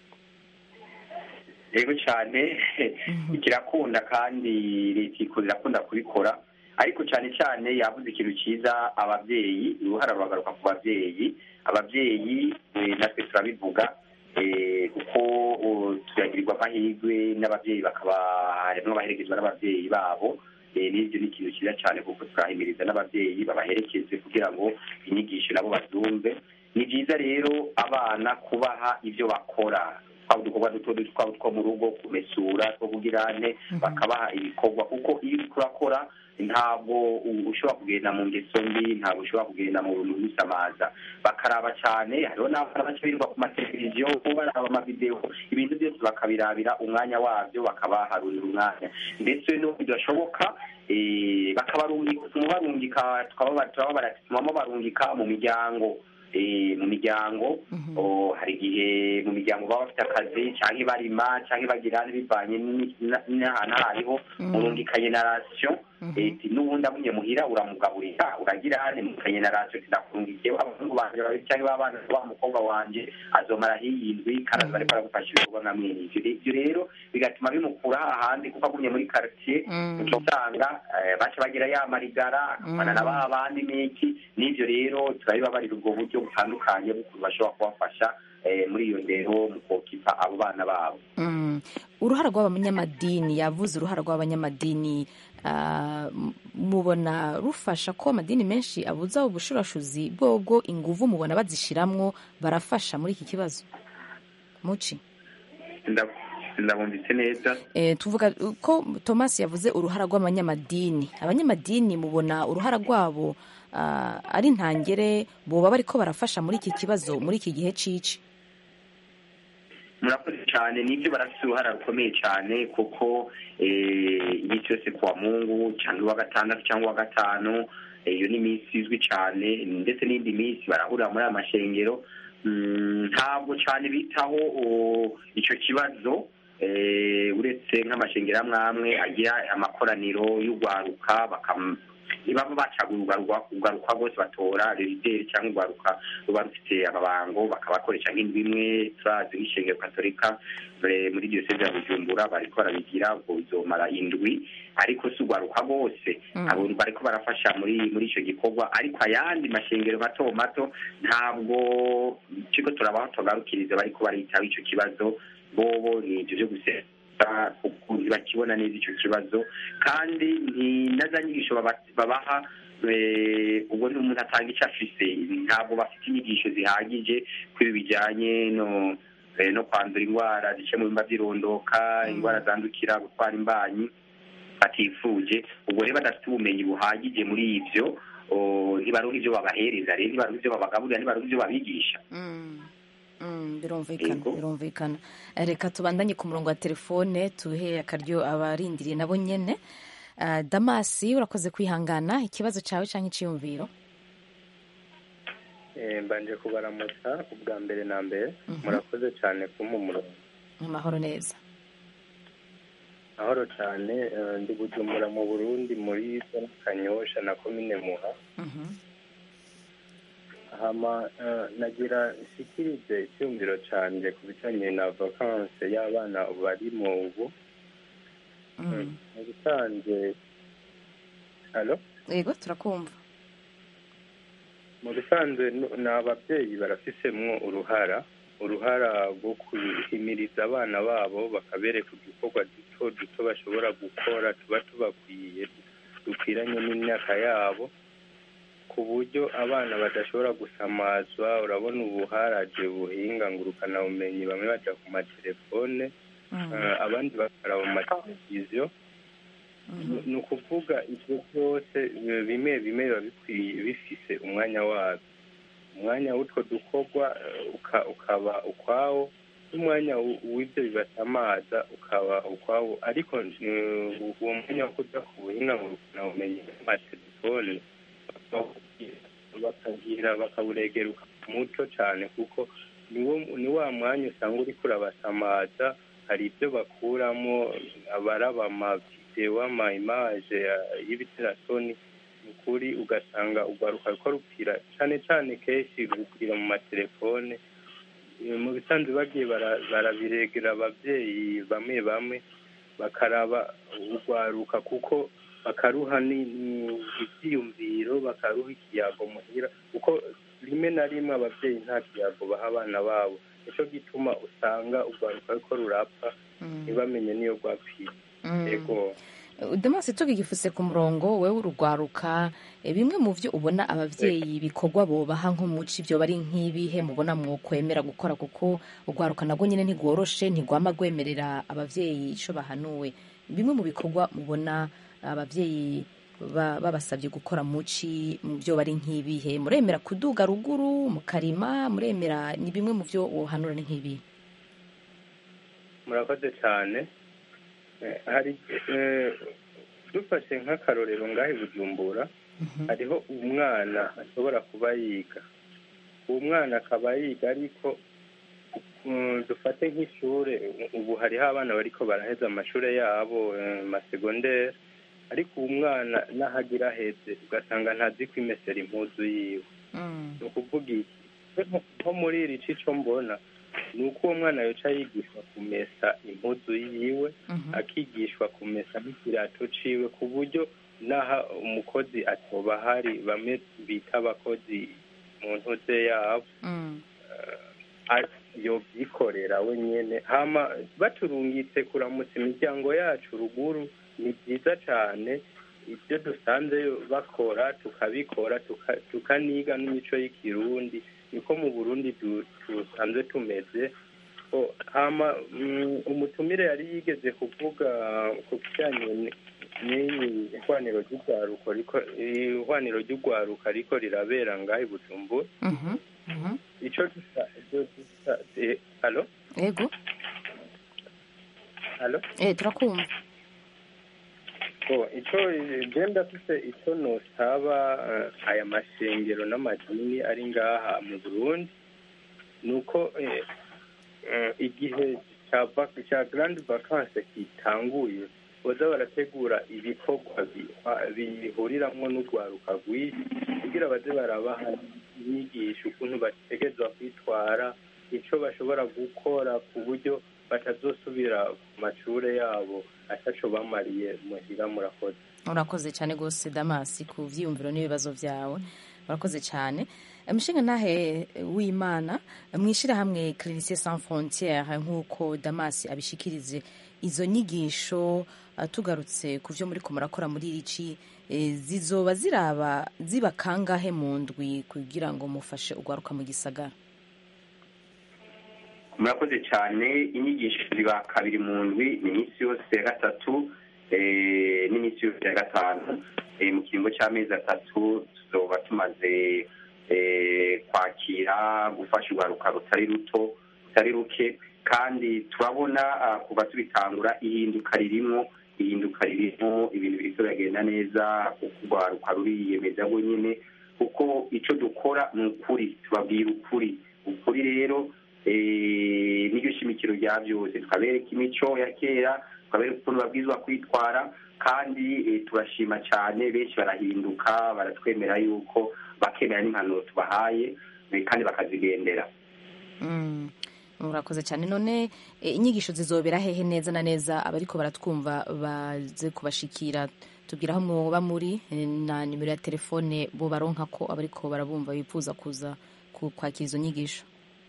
yego cyane kirakunda kandi leta iko irakunda kubikora ariko cyane cyane yavuze ikintu cyiza ababyeyi uruhara ruragaruka ku babyeyi ababyeyi eh, natwe turabivuga eh, kuko uh, turagirirwa amahirwe n'ababyeyi bakaba harimo abaherekezwa n'ababyeyi babo Eh, n'ibyo ni ikintu cyiza cyane kuko turahimiriza n'ababyeyi babaherekeze kugira ngo inyigisho nabo bazumve ni byiza rero abana kubaha ibyo bakora twaba udukorwa duto duto twaba two mu rugo kumesura two kugira ane bakabaha ibikorwa kuko iyo uriko urakora ntabwo u- ushobora kugenda mu ngeso mbi ntabwo ushobora kugenda mu bintu bisamaza bakaraba cyane hariho n'abana baca birirwa ku mateleviziyo baraba amavidewo ibintu byose bakabirabira umwanya wabyo bakabaharurira umwanya ndetse no bidashoboka eh, bakabarungika barungika tukaba baratumaho barungika mu miryango eh, mu miryango o, hari igihe mu miryango baba bafite akazi cyangwa barima cyangwa bagira bivanye ni- na- n'ahantu aho ariho murungikanye na rasiyo eti n'ubundi amunye muhira uramugaburira uragira hane mukanye na rasiyo ndakurungikiye abahungu banje babiri cyangwa abana wa mukobwa wanje azomara hiyindwi karaza bariko baragufasha ibikorwa nka mwene ivyo ivyo rero bigatuma bimukura hahandi kuko agumye muri quartier uca usanga eh, baca bagira ya marigara akabana na ba bandi n'iki n'ivyo rero turabibabarira ubwo buryo butandukanye bw'ukuntu bashobora kubafasha eh, muri iyo ndero mu kokipa abo bana babo Mm. uruhara rw'abanyamadini yavuze uruhara rw'abanyamadini ah, m- mubona rufasha ko amadini menshi abuza ubushurashuzi bwobwo inguvu mubona bazishiramwo barafasha muri iki kibazo muci Nda- ndabumvise neza e, tuvuga ko thomas yavuze uruhara rw'abanyamadini abanyamadini mubona uruhara rwabo ah, ari ntangere boba bariko barafasha muri iki kibazo muri iki gihe cici murakoze cyane nibyo barafite uruhara rukomeye cyane kuko eh, iminsi yose kuwa mungu cyangwa uwa gatandatu cyangwa uwa gatanu eh, iyo ni iminsi izwi cyane ndetse n'indi minsi barahurira muri aya mashengero Mm, ntabwo cyane bitaho o, icyo kibazo eh, uretse nk'amashengero amwe amwe agira amakoraniro y'urwaruka bakam baba bacagura urwaruka rwose batora rerideri cyangwa urwaruka ruba rufite amabango bakabakoresha nk'indwi imwe turazi nk'ishengero katolika eh, muri diyoseze ya bujumbura bariko barabigira ubwo bizomara indwi ariko si urwaruka rwose abo bariko barafasha muri muri ico gikorwa ariko ayandi mashengero mato mato ntabwo turiko turabaho tugarukiriza bariko baritaho ico kibazo bobo ni ivyo vyo gusesa kuko ntibakibona neza ico kibazo kandi ntinaza nyigisho baba- babaha eh, ubwo n'umuntu atanga icyo afise ntabwo bafite inyigisho zihagije kuri ibi bijyanye no eh, no kwandura indwara zice mu bimba by'irondoka indwara zandukira gutwara imbanyi batifuje ubwo rero badafite ubumenyi buhagije muri ivyo o, ntibaronka ivyo babahereza rero ntibaronka ivyo babagaburira ntibaronka ivyo babigisha Mm, birumvikana birumvikana Eh, reka tubandanye ku murongo wa telefone tuhe akaryo abarindiriye nabo nyene Ah, damasi urakoze kwihangana ikibazo cawe canke iciyumviro Eh, mbanje kubaramutsa ubwa mbere na mbere murakoze cyane kumpa umurongo amahoro neza mahoro cyane eh, ndi bujumbura mu burundi muri zone kanyosha na komine muha hama eh, nagira nshikirize icyumviro canje ku bijanye na vakanse y'abana bari mu ubu mu bisanzwe halo yego turakumva mu bisanzwe nu- ni ababyeyi barafisemwo uruhara uruhara rwo guhimiriza abana babo bakabereka udukorwa duto duto bashobora gukora tuba tubakwiye dukwiranye n'imyaka yabo ku buryo abana badashobora gusamazwa urabona ubu haraje buhinga ngurukanabumenyi bamwe baja ku matelefone eh, abandi bakaraba mu mateleviziyo ni ukuvuga ibyo byose eh, bimwe bimwe biba bikwiye bifise umwanya wabyo umwanya w'utwo dukorwa eh, uka- ukaba ukwawo n'umwanya w- w'ibyo bibasamaza ukaba ukwawo ariko eh, uwo mwanya wo kuja ku buhinga ngurukanabumenyi n'amatelefone bakagira bakawuregera muto cyane kuko niwo ni wa mwanya usanga uriko urabasamaza hari ibyo bakuramo abaraba amavidewo ama imaje y'ibiterasoni ni ukuri ugasanga urwaruka ruko rupfira cyane cyane kenshi rupfira mu matelefone Eh, mu bisanzwe bagiye bara- barabiregera ababyeyi bamwe bamwe bakaraba urwaruka kuko bakaruha ni- ni- ibyiyumviro bakaruha ikiyago muhira kuko rimwe na rimwe ababyeyi nta kiyago baha abana babo nicyo gituma usanga urwaruka ruko rurapfa ntibamenye niyo rwapfiye yego damasi tugigifuse ku murongo wewe urugwaruka eh, bimwe mu vyo ubona abavyeyi bikorwa bobaha nko muci vyo bari nk'ibihe mubona mwokwemera gukora kuko urwaruka nabwo nyene ntigworoshe ntigwama rwemerera abavyeyi ico bahanuwe bimwe mu bikorwa mubona abavyeyi ba- babasabye gukora muci mu vyo bari nk'ibihe muremera kuduga ruguru mukarima muremera ni bimwe mu vyo wohanura ni nk'ibihe murakoze cyane Eh, hari eh, dufashe nk'akarorero ngaho i bujumbura hariho umwana ashobora kuba yiga uwo mwana akaba yiga ariko mm, dufate nk'ishure ubu hariho abana bariko baraheza amashure yabo eh, masegondere ariko uwo mwana n'ahagira aheze ugasanga ntazi kwimesera impuzu yiwe ni ukuvuga iki nko- nko muri iri cico mbona ni uko uwo mwana yoca yigishwa kumesa impuzu yiwe akigishwa kumesa n'ikirato ciwe ku buryo n'aha umukozi atoba hari bamwe bita abakozi mu ntuze yabo a- yovyikorera we nyene hama baturungitse kuramutsa imiryango yacu ruguru ni byiza cane ibyo dusanze bakora tukabikora tuka- tukaniga n'imico y'ikirundi niko mu burundi du- dusanzwe tumeze O, hama mm, umutumire yari yigeze kuvuga ku kijyanye ni- n'iyi ihwaniro ry'urwaruko riko ihwaniro ry'urwaruka riko rirabera ngaho i bujumbura ico dusa ivyo dusa eh, alo ego alo eh turakumva Oh, ico je ndafise ico nosaba eh, aya mashengero n'amadini ari ngaha mu Burundi nuko eh, eh, igihe ca vac- ca grande vacance kitanguye boza barategura ibikorwa bi- bihuriramwo n'urwaruka rwinshi kugira baze barabaha inyigisho ukuntu bategerezwa kwitwara ico bashobora gukora ku buryo batazosubira ku mashure yabo ataco bamariye muhira murakoze urakoze cyane rwose damasi ku byiyumviro n'ibibazo byawe urakoze cyane umushinga ntahe w'imana mwishyirahamwe clinicien sans frontiere nk'uko damasi abishikirize izo nyigisho uh, tugarutse ku byo muri ko murakora muri rici eh, zizoba ziraba ziba kangahe mu ndwi kugira ngo mufashe ugwaruka mu gisagara murakoze cyane inyigisho ziba kabiri mu ndwi ni iminsi yose ya gatatu eh, n'iminsi yose ya gatanu Eh, mu kiringo cy'amezi atatu tuzoba tumaze eh, kwakira gufasha urwaruka rutari ruto rutari ruke kandi turabona ah, kuva tubitangura ihinduka ririmo ihinduka ririmo ibintu biriko biragenda neza kuko urwaruka ruriyemeza rwonyene kuko ico dukora ni ukuri tubabwira ukuri ukuri rero eh, niryo shimikiro rya byose tukabereka imico ya kera tukabereka ukuntu babwirizwa kwitwara kandi eh, turashima cyane benshi barahinduka baratwemera yuko bakemera n'impanuro tubahaye eh, kandi bakazigendera Mm, murakoze cyane none eh, inyigisho zizobera hehe neza na neza abariko baratwumva baze kubashikira tubwira aho mwoba muri eh, na nimero ya telefone bo baronka ko abariko barabumva bifuza kuza ku- kwakira izo nyigisho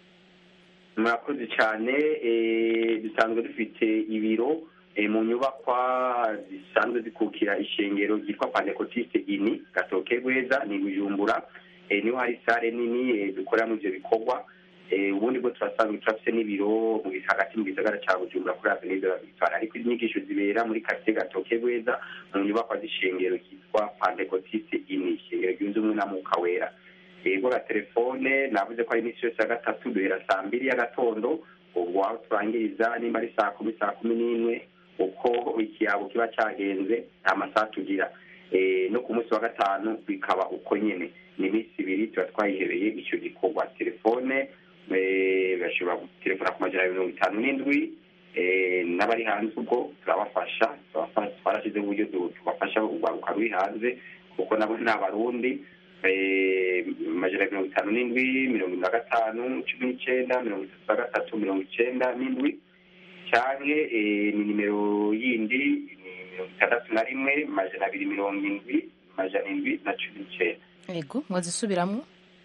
murakoze cyane eh, dusanzwe dufite ibiro eh, mu nyubakwa zisanzwe zikukira ishengero ryitwa pandekotiste ini gatoke rweza ni bujumbura eh, niho hari sare nini eh, dukoreramo ivyo bikorwa eh, ubundi bwo turasanzwe turafise n'ibiro mu gis- hagati mu gisagara ca bujumbura kuri avenue de la victoire ariko inyigisho zibera muri quartier gatoke rweza mu nyubakwa z'ishengero ryitwa pandekotiste ini ishengero ryunze ubumwe na mwuka wera yego la telefone navuze ko ari iminsi yose ya gatatu duhera saa mbiri y'agatondo ubwo aho turangiriza nimba ari saa kumi saa kumi n'imwe uko ikiyabo kiba cyagenze nta masaha tugira Eh, no ku munsi wa gatanu bikaba uko nyene ni iminsi ibiri tuba twayihebeye icyo gikorwa telefone eh, bashobora gutelefona ku majana mirongo itanu n'indwi eh, n'abari hanze ubwo turabafasha turabafasha twarashyizeho uburyo du- tubafasha urwaruka ruri hanze kuko nabo ni abarundi eh, amajana mirongo itanu n'indwi mirongo ine na gatanu cumi n'icyenda mirongo itatu na gatatu mirongo icyenda n'indwi canke eh, ni nimero yindi ni mirongo itandatu na rimwe amajana abiri mirongo indwi amajana indwi na cumi n'icyenda ego mwazisubiramwo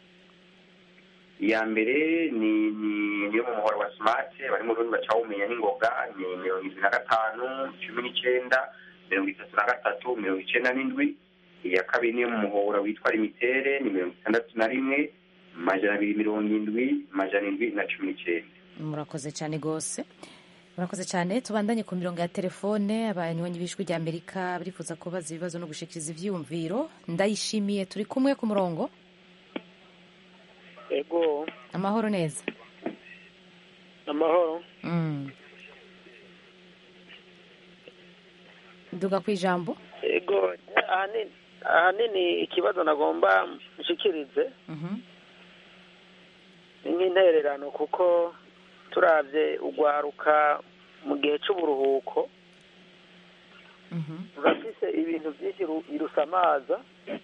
iya mbere ni ni niyo mu muhoro wa smart bari mu rundi bacawumenya n'ingoga ni mirongo indwi na gatanu cumi n'icyenda mirongo itatu na gatatu mirongo icyenda n'indwi iya kabiri niyo mu muhora witwa limitere ni mirongo itandatu na rimwe amajana abiri mirongo indwi amajana indwi na cumi n'icyenda murakoze cyane rwose murakoze cyane tubandanye ku mirongo ya telefone abanywanyi b'ijwi rya amerika barifuza kubaza ibibazo no gushikiriza ivyiyumviro ndayishimiye turi kumwe ku murongo ego amahoro neza amahoro Mm. duga ku ijambo ego ahanini ahanini ikibazo nagomba nshikirize Mhm. nk'intererano kuko turabye ugwaruka mu gihe cy'uburuhuko rurafise ibintu byinshi ru- birusamaza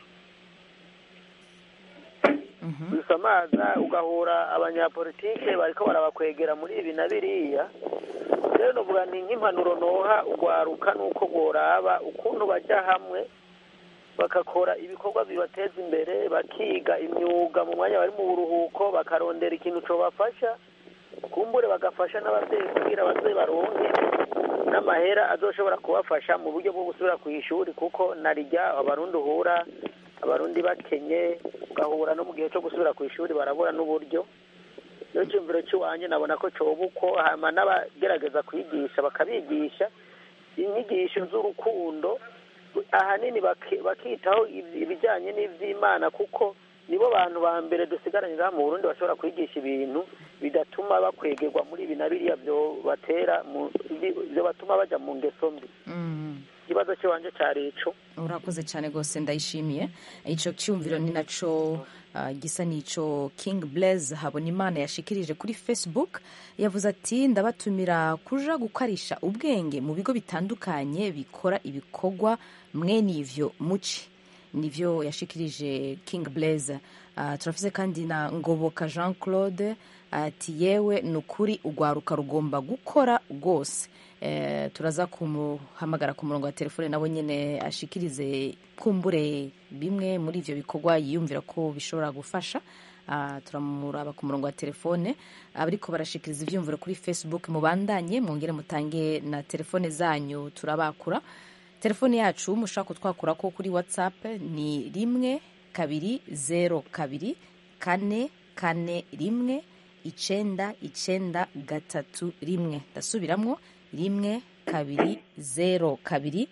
birusamaza ugahura abanyapolitike bariko barabakwegera muri ibi na biriya rero novuga ni nk'impanuro noha ugwaruka nuko goraba ukuntu bajya hamwe bagakora ibikorwa bibateza imbere bakiga imyuga mu mwanya bari mu buruhuko bakarondera ikintu cobafasha kumbure bagafasha n'ababyeyi kugira ababyeyi baronke n'amahera azoshobora kubafasha mu buryo bwo gusubira ku ishuri kuko narijya abarundi uhura abarundi bakenye ugahura no mu gihe cyo gusubira ku ishuri barabura n'uburyo iyo cyumviro cy'iwanjye nabona ko coba uko hama n'abagerageza kwigisha bakabigisha inyigisho z'urukundo ahanini baki- bakitaho ibi- ibijyanye n'iby'imana kuko nibo bantu ba mbere dusigaranye ngaha mu burundi bashobora kwigisha ibintu bidatuma bakwegerwa muri ibi na biriya byo batera mu byo batuma bajya mu ngeso mbi ikibazo cy'iwanje cyari ico urakoze cyane rwose ndayishimiye icyo cyumviro ni nacyo ah, gisa n'ico king blaise habonimana yashikirije kuri facebook yavuze ati ndabatumira kuja gukarisha ubwenge mu bigo bitandukanye bikora ibikorwa mwene ivyo muci nivyo yashikirije king blaise uh, turafise kandi na ngoboka jean claude ati yewe ni ukuri urwaruka rugomba gukora rwose eh, turaza kumuhamagara ku murongo wa telefone nabo nyine ashikirize kumbure bimwe muri ivyo bikorwa yiyumvira ko bishobora gufasha Ah, turamuraba ku murongo wa telefone abariko barashikiriza ivyumviro kuri facebook mubandanye mwongere mutange na telefone zanyu turabakura telefone yacu mushaka kutwakura ko kuri whatsapp ni rimwe kabiri zero kabiri kane kane rimwe icenda icenda gatatu rimwe ndasubiramwo rimwe kabiri zero kabiri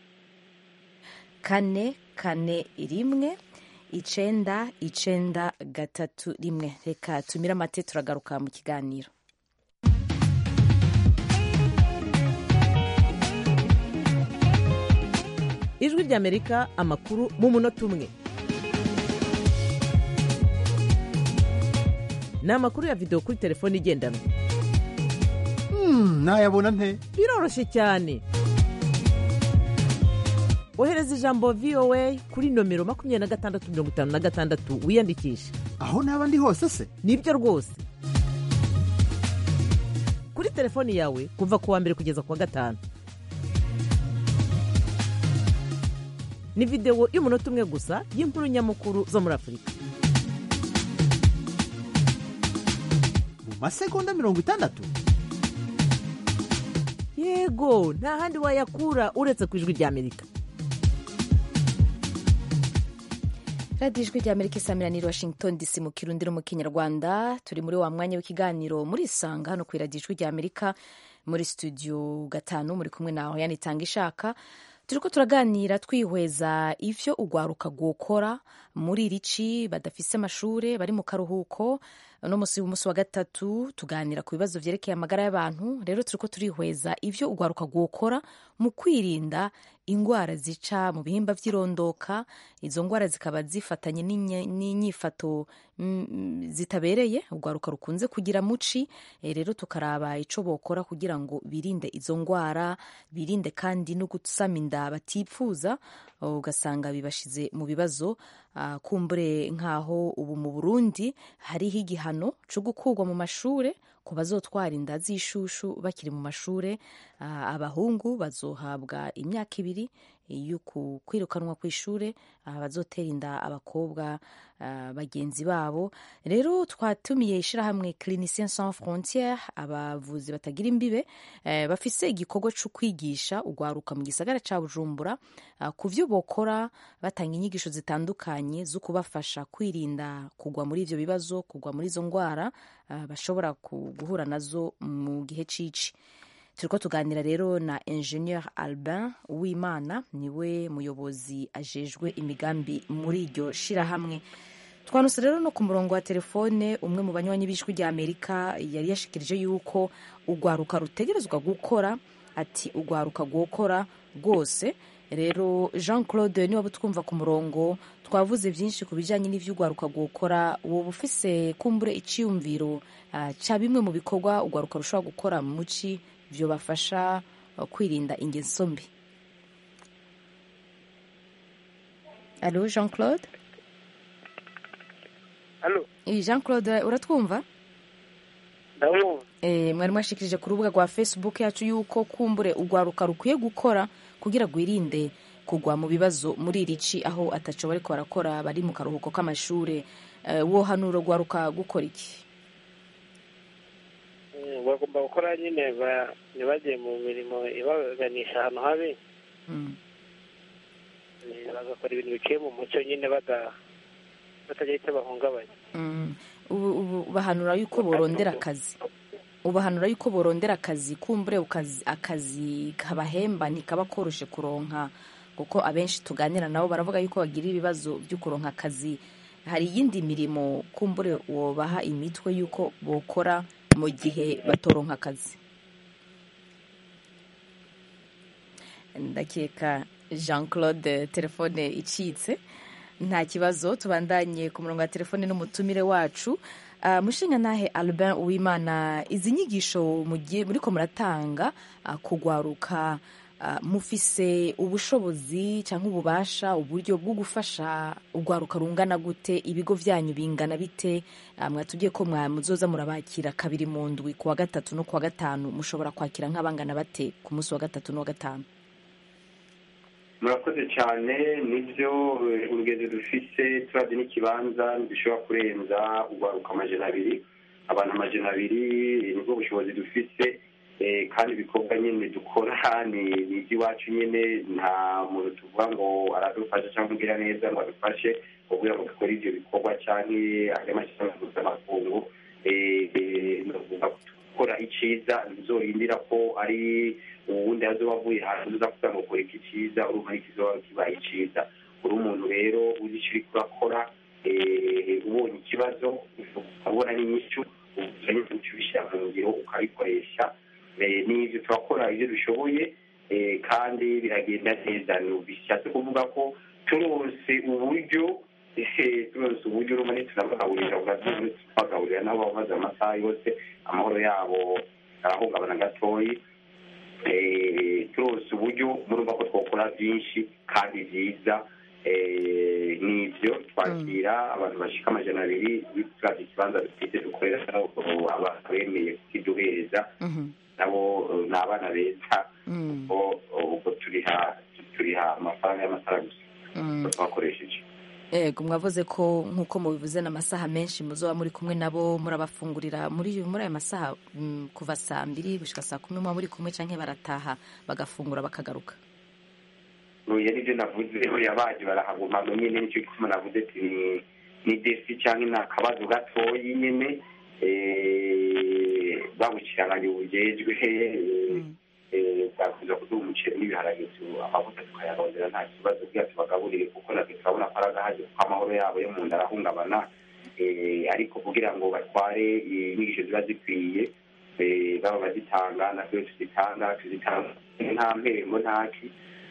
kane kane rimwe icenda icenda gatatu rimwe reka tumire amate turagaruka mu kiganiro ijwi ry'amerika amakuru mu munota umwe ni amakuru ya videwo kuri telefone igendanwa nayabona nte biroroshye cyane ohereza ijambo voa kuri nomero makumyabiri na gatandatu mirongo itanu na gatandatu wiyandikishe aho naba ndi hose se nibyo rwose kuri telefoni yawe kuva ku wa mbere kugeza ku wa gatanu ni videwo y'umunota umwe gusa y'inkuru nyamukuru zo muri afurika mu masegonda mirongo itandatu yego nta handi wayakura uretse ku ijwi ry'amerika radiyo ijwi rya amerika isamiraniye washington dc mu kirundi no mu kinyarwanda turi muri wa mwanya w'ikiganiro muri isanga hano ku iradiyo ijwi rya amerika muri studio gatanu muri kumwe nawe yanitanga ishaka turiko turaganira twihweza ivyo urwaruka rwokora muri iri ci badafise amashure bari mu karuhuko uno musi w'umunsi wa gatatu tuganira ku bibazo vyerekeye amagara y'abantu rero turiko turihweza ivyo urwaruka rwokora mu kwirinda ingwara zica mu bihimba vy'irondoka izo ngwara zikaba zifatanye n'inye- n'inyifato mm, zitabereye urwaruka rukunze kugira muci Eh, rero tukaraba ico bokora kugira ngo birinde izo ngwara birinde kandi no gusama inda batipfuza ugasanga bibashize mu bibazo Ah, kumbure nk'aho ubu mu burundi hariho igihano co gukurwa mu mashure ku bazotwara inda z'ishushu bakiri mu mashure Ah, abahungu bazohabwa imyaka ibiri yo ku- kwirukanwa ku ishure ah, bazotera inda abakobwa ah, bagenzi babo rero twatumiye ishirahamwe clinicien sans frontiere abavuzi batagira imbibe eh, bafise igikorwa co kwigisha urwaruka mu gisagara ca bujumbura ah, ku vyo bokora batanga inyigisho zitandukanye zo kubafasha kwirinda kugwa muri ivyo bibazo kugwa muri izo ngwara ah, bashobora ku- guhura nazo mu gihe cici turiko tuganira rero na ingenieur albin uwimana niwe muyobozi ajejwe imigambi muri iryo shirahamwe twanuse rero no ku murongo wa telefone umwe mu banywanyi b'ijwi rya amerika yari yashikirije yuko urwaruka rutegerezwa gukora ati urwaruka rwokora rwose rero jean claude niba butwumva ku murongo twavuze byinshi ku bijyanye n'ibyo ugwaruka gukora woba ufise kumbure icyiyumviro ah, cya bimwe mu bikorwa ugwaruka rushobora gukora mu muci byo bafasha ah, kwirinda ingeso mbi alo jean claude Alo. Eh, jean claude uratwumva ndabumva Eh, mwari mwashikirije ku rubuga rwa facebook yacu yuko kumbure urwaruka rukwiye gukora kugira rwirinde kugwa mu bibazo muri iri ci aho ataco bariko barakora bari mu karuhuko k'amashure Eh, wohanura urwaruka gukora iki Mm, bagomba gukora nyine ba- ntibagiye mu mirimo ibaganisha ahantu habi Mm. Eh, bagakora ibintu biciye mu mucyo nyine bada- batagira icyo bahungabanya Mm. ubu ubu ubahanura yuko borondera akazi ubahanura yuko borondera akazi kumbure ukazi- akazi kabahemba ntikaba koroshe kuronka kuko abenshi tuganira nabo baravuga yuko bagira ibibazo byo kuronka akazi hari iyindi mirimo kumbure wobaha imitwe yuko bokora mu gihe batoronka akazi ndakeka jean claude telefone icitse nta kibazo tubandanye ku murongo wa telefone n'umutumire wacu Uh, mushinga nahe albin uwimana izi nyigisho mugiye muriko muratanga uh, kugwaruka uh, mufise ubushobozi cyangwa ububasha uburyo bwo gufasha urwaruka rungana gute ibigo vyanyu bingana bite uh, mwatubwiye ko mwa muzoza murabakira kabiri mu ndwi ku wa gatatu no ku wa gatanu mushobora kwakira nk'abangana bate ku munsi wa gatatu no wa gatanu murakoze cyane nibyo eh, urugendo dufise turabye n'ikibanza dushobora kurenza urwaruka amajana abiri abantu amajana abiri eh, nibwo bushobozi dufise eh, kandi ibikorwa nyine dukora ni ni iby'iwacu nyine nta muntu tuvuga ngo aradufasha cyangwa umbwira neza ngo adufashe kugira ngo dukore ibyo bikorwa cyangwa andi mashyirahamwe mpuzamakungu eh, eh, ni ukuvuga ko gukora icyiza ntizorindira ko ari uwundi azoba avuye hanze uza kugira ngo kora iki cyiza urumva n'ikizoba kibaye icyiza uri umuntu rero uzi icyo uriko urakora eh, ubonye ikibazo ukabona n'inyishu uzanye uca ubishyira mu ngiro ukabikoresha Eh, n'ibyo turakora ibyo dushoboye eh, kandi biragenda neza bishatse kuvuga ko turonse uburyo eh, turonse uburyo urumva ntitunabagaburira ubwatsi tubagaburira nabo bamaze amasaha yose amahoro yabo arahungabana gatoyi eh, turonse uburyo murumva ko twakora byinshi kandi byiza eh, n'ibyo twakira abantu bashika amajana abiri turavye ikibanza dufite dukorera abantu bemeye kukiduhereza nabo eh, ni abana beza ubwo ubwo turiha turiha amafaranga y'amatara gusa Mm. twakoresheje Ego mwavuze ko nk'uko mubivuze n'amasaha menshi muzoba muri kumwe nabo murabafungurira muri muri ayo masaha mm, kuva saa mbiri gushika saa kumi muba muri kumwe canke barataha bagafungura bakagaruka oya nibyo navuze oya baje barahaguma nyine nicyo gituma navuze ati ni ni defi cyangwa ni akabazo gatoyi nyine eh, babuciranganye ubujejwe eh, bwakuza kuduha umuceri n'ibiharage tu- amavuta tukayarondera nta kibazo kugira tubagaburire kuko natwe turabona ko ari agahaje kuko amahoro yabo yo mu nda arahungabana Eh, ariko kugira ngo batware inyigisho ziba zikwiye eh, baba bazitanga natwe tuzitanga tuzitanga nta mpembo ntaki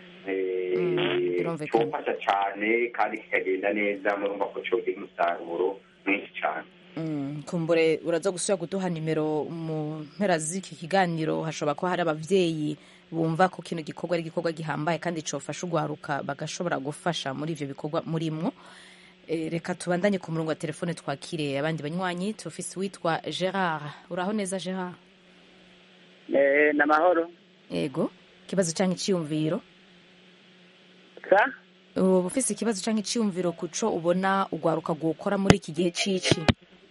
cyofasha cyane kandi kikagenda neza murumva ko cyogira umusaruro mwinshi cyane Mm, kumbure uraza gusubira kuduha nimero mu mpera z'iki kiganiro hashobora kuba hari abavyeyi bumva ko kino gikorwa ari igikorwa gihambaye kandi cofasha urwaruka bagashobora gufasha muri ivyo bikorwa murimwo e, reka tubandanye ku murongo wa telefone twakire abandi banywanyi tufise witwa gerard uraho neza gerard Eh, na mahoro ego ikibazo canke iciyumviro sa uba ufise ikibazo canke iciyumviro kuco ubona urwaruka gukora muri iki gihe cici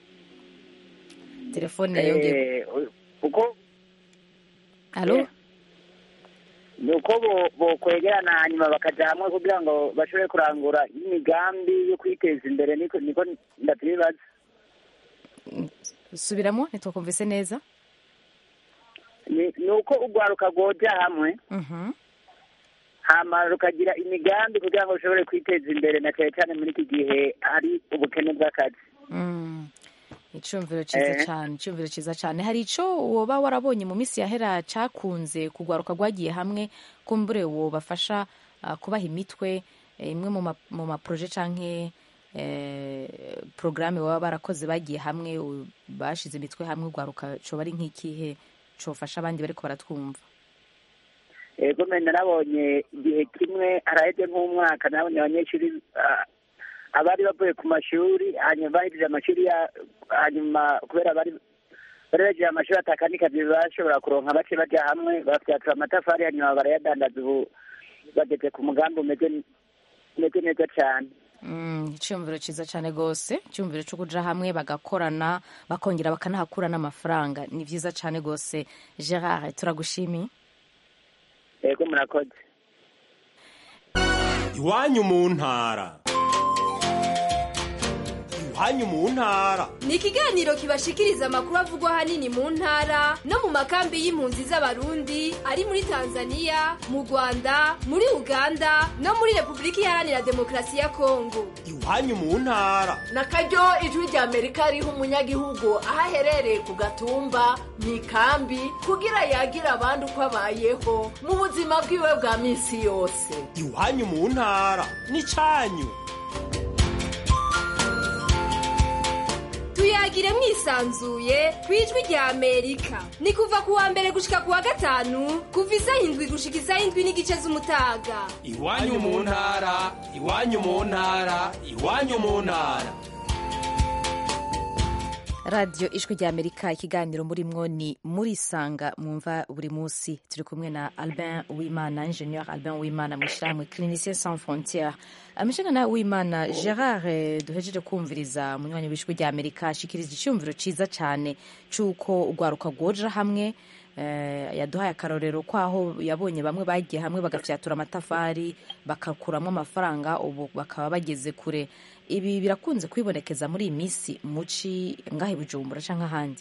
telefone yongeye Eh, uko alo ni uko bo- bokwegerana hanyuma bakaja hamwe kugira ngo bashobore kurangura imigambi yo kwiteza imbere niko niko ndavyibaza subiramo ntitwakumvise neza ni ni uko urwaruka rwoja hamwe Mhm. hama rukagira imigambi kugira ngo rushobore kwiteza imbere na cyane cyane muri iki gihe hari ubukene bw'akazi Mm. icumviro ciza Eh. cane icumviro ciza cane hari ico woba warabonye mu minsi yahera cakunze kugwaruka rwagiye hamwe kumbure wobafasha ah, kubaha imitwe eh, imwe mu ma- mu maproje canke eh, porogaramu baba barakoze bagiye hamwe u- bashize imitwe hamwe ugwaruka coba ari nk'ikihe cofasha abandi bariko baratwumva ego mbe narabonye igihe kimwe haraheze nk'umwaka nabonye abanyeshuri ah, abari bavuye ku mashuri hanyuma bahejeje amashuri ya hanyuma kubera bari bari bagiye amashuri atakandi kazi bashobora kuronka bake baja hamwe bafyatura amatafari hanyuma barayadandaza ubu bageze ku mugambi umeze umeze neza cyane Mm, icyumviro cyiza cyane rwose icyumviro cyo kuja hamwe bagakorana bakongera bakanahakura n'amafaranga ni byiza cyane rwose gerard turagushimiye ego murakoze iwanyu mu ntara iwanyu mu ntara ni ikiganiro kibashikiriza amakuru avugwa ahanini mu ntara no mu makambi y'impunzi z'abarundi ari muri tanzania mu rwanda muri uganda no muri repubulika iharanira demokarasi ya kongo iwanyu mu ntara na karyo ijwi rya amerika riha umunyagihugu aho aherereye ku gatumba mu ikambi kugira yagire abandi uko abayeho mu buzima bwiwe bwa minsi yose iwanyu mu ntara n'icanyu tuyagire mwisanzuye ku ijwi rya amerika ni kuva ku wa mbere gushika ku wa gatanu kuva isaha indwi gushika isaha indwi n'igice z'umutaga iwanyu mu ntara iwanyu mu ntara iwanyu mu ntara radiyo ijwi rya amerika ikiganiro murimwo ni murisanga mwumva buri munsi turi kumwe na albin wimana ingenieur albin wimana mu ishyirahamwe clinicien sans frontiere amashanyana wimana gerard eh, duhejeje kumviriza munywanyi w'ijwi rya amerika ashikiriza icyumviro cyiza cyane cy'uko urwaruka rwoja hamwe eh, yaduhaye akarorero kwaho yabonye bamwe bagiye hamwe bagafyatura amatafari bakakuramo amafaranga ubu bakaba bageze kure ibi birakunze kwibonekeza muri iyi minsi muci ngahe bujumbura cyangwa ahandi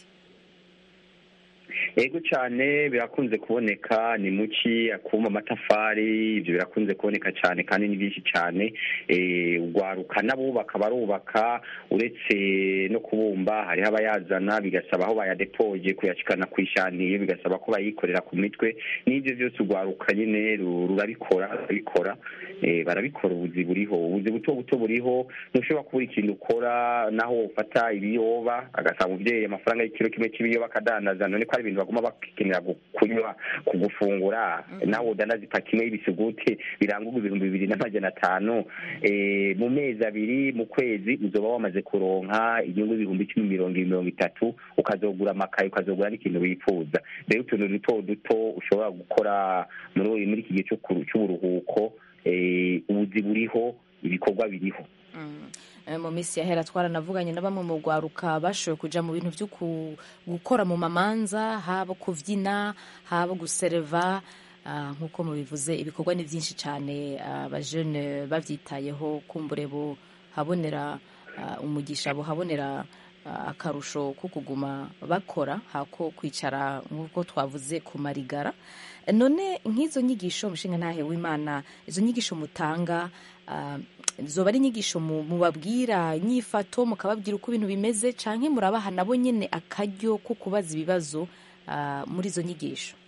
ego cyane birakunze kuboneka ni muki akuma amatafari ibyo birakunze kuboneka cyane kandi ni byinshi cyane Eh, ugwaruka n'abubaka barubaka uretse no kubumba hariho abayazana bigasaba aho bayadepoje kuyashikana ku ishaniye bigasaba ko bayikorera ku mitwe n'ibyo byose ugwaruka nyine ru- rurabikora rurabikora Eh, barabikora ubuzi buriho ubuzi buto buto buriho ntushobora kubura ikintu ukora naho ufata ibiyoba agasanga umubyeyi amafaranga y'ikiro kimwe cy'ibiyoba akadandaza none ko ari ibintu baguma bakenera gu- kunywa kugufungura nawe udanaza ipaki imwe y'ibisuguti birangurwa ibihumbi bibiri n'amajana atanu Eh, mu mezi abiri mu kwezi uzoba wamaze kuronka inyungu y'ibihumbi icumi mirongo ibiri mirongo itatu ukazogura amakaye ukazogura n'ikintu wifuza rero utuntu duto duto ushobora gukora muri muri iki gihe cyo kuru- cy'uburuhuko eh, ubuzi buriho ibikorwa biriho Eh, mu minsi yahera twaranavuganye na bamwe mu rwaruka bashoboye kuja mu bintu byo ku- gukora mu mamanza haba kuvyina haba gusereva ah, nk'uko mubivuze ibikorwa ni byinshi cyane abajene bavyitayeho kumbure bo habonera ah, umugisha buhabonera ah, akarusho ko kuguma bakora hako kwicara nk'uko twavuze ku marigara none nk'izo nyigisho mushinga ntahe w'imana izo nyigisho mutanga ah, zoba ari inyigisho mu- mubabwira nyifato mukababwira uko ibintu bimeze canke murabaha nabo nyene akaryo ko kubaza ibibazo ah, muri izo nyigisho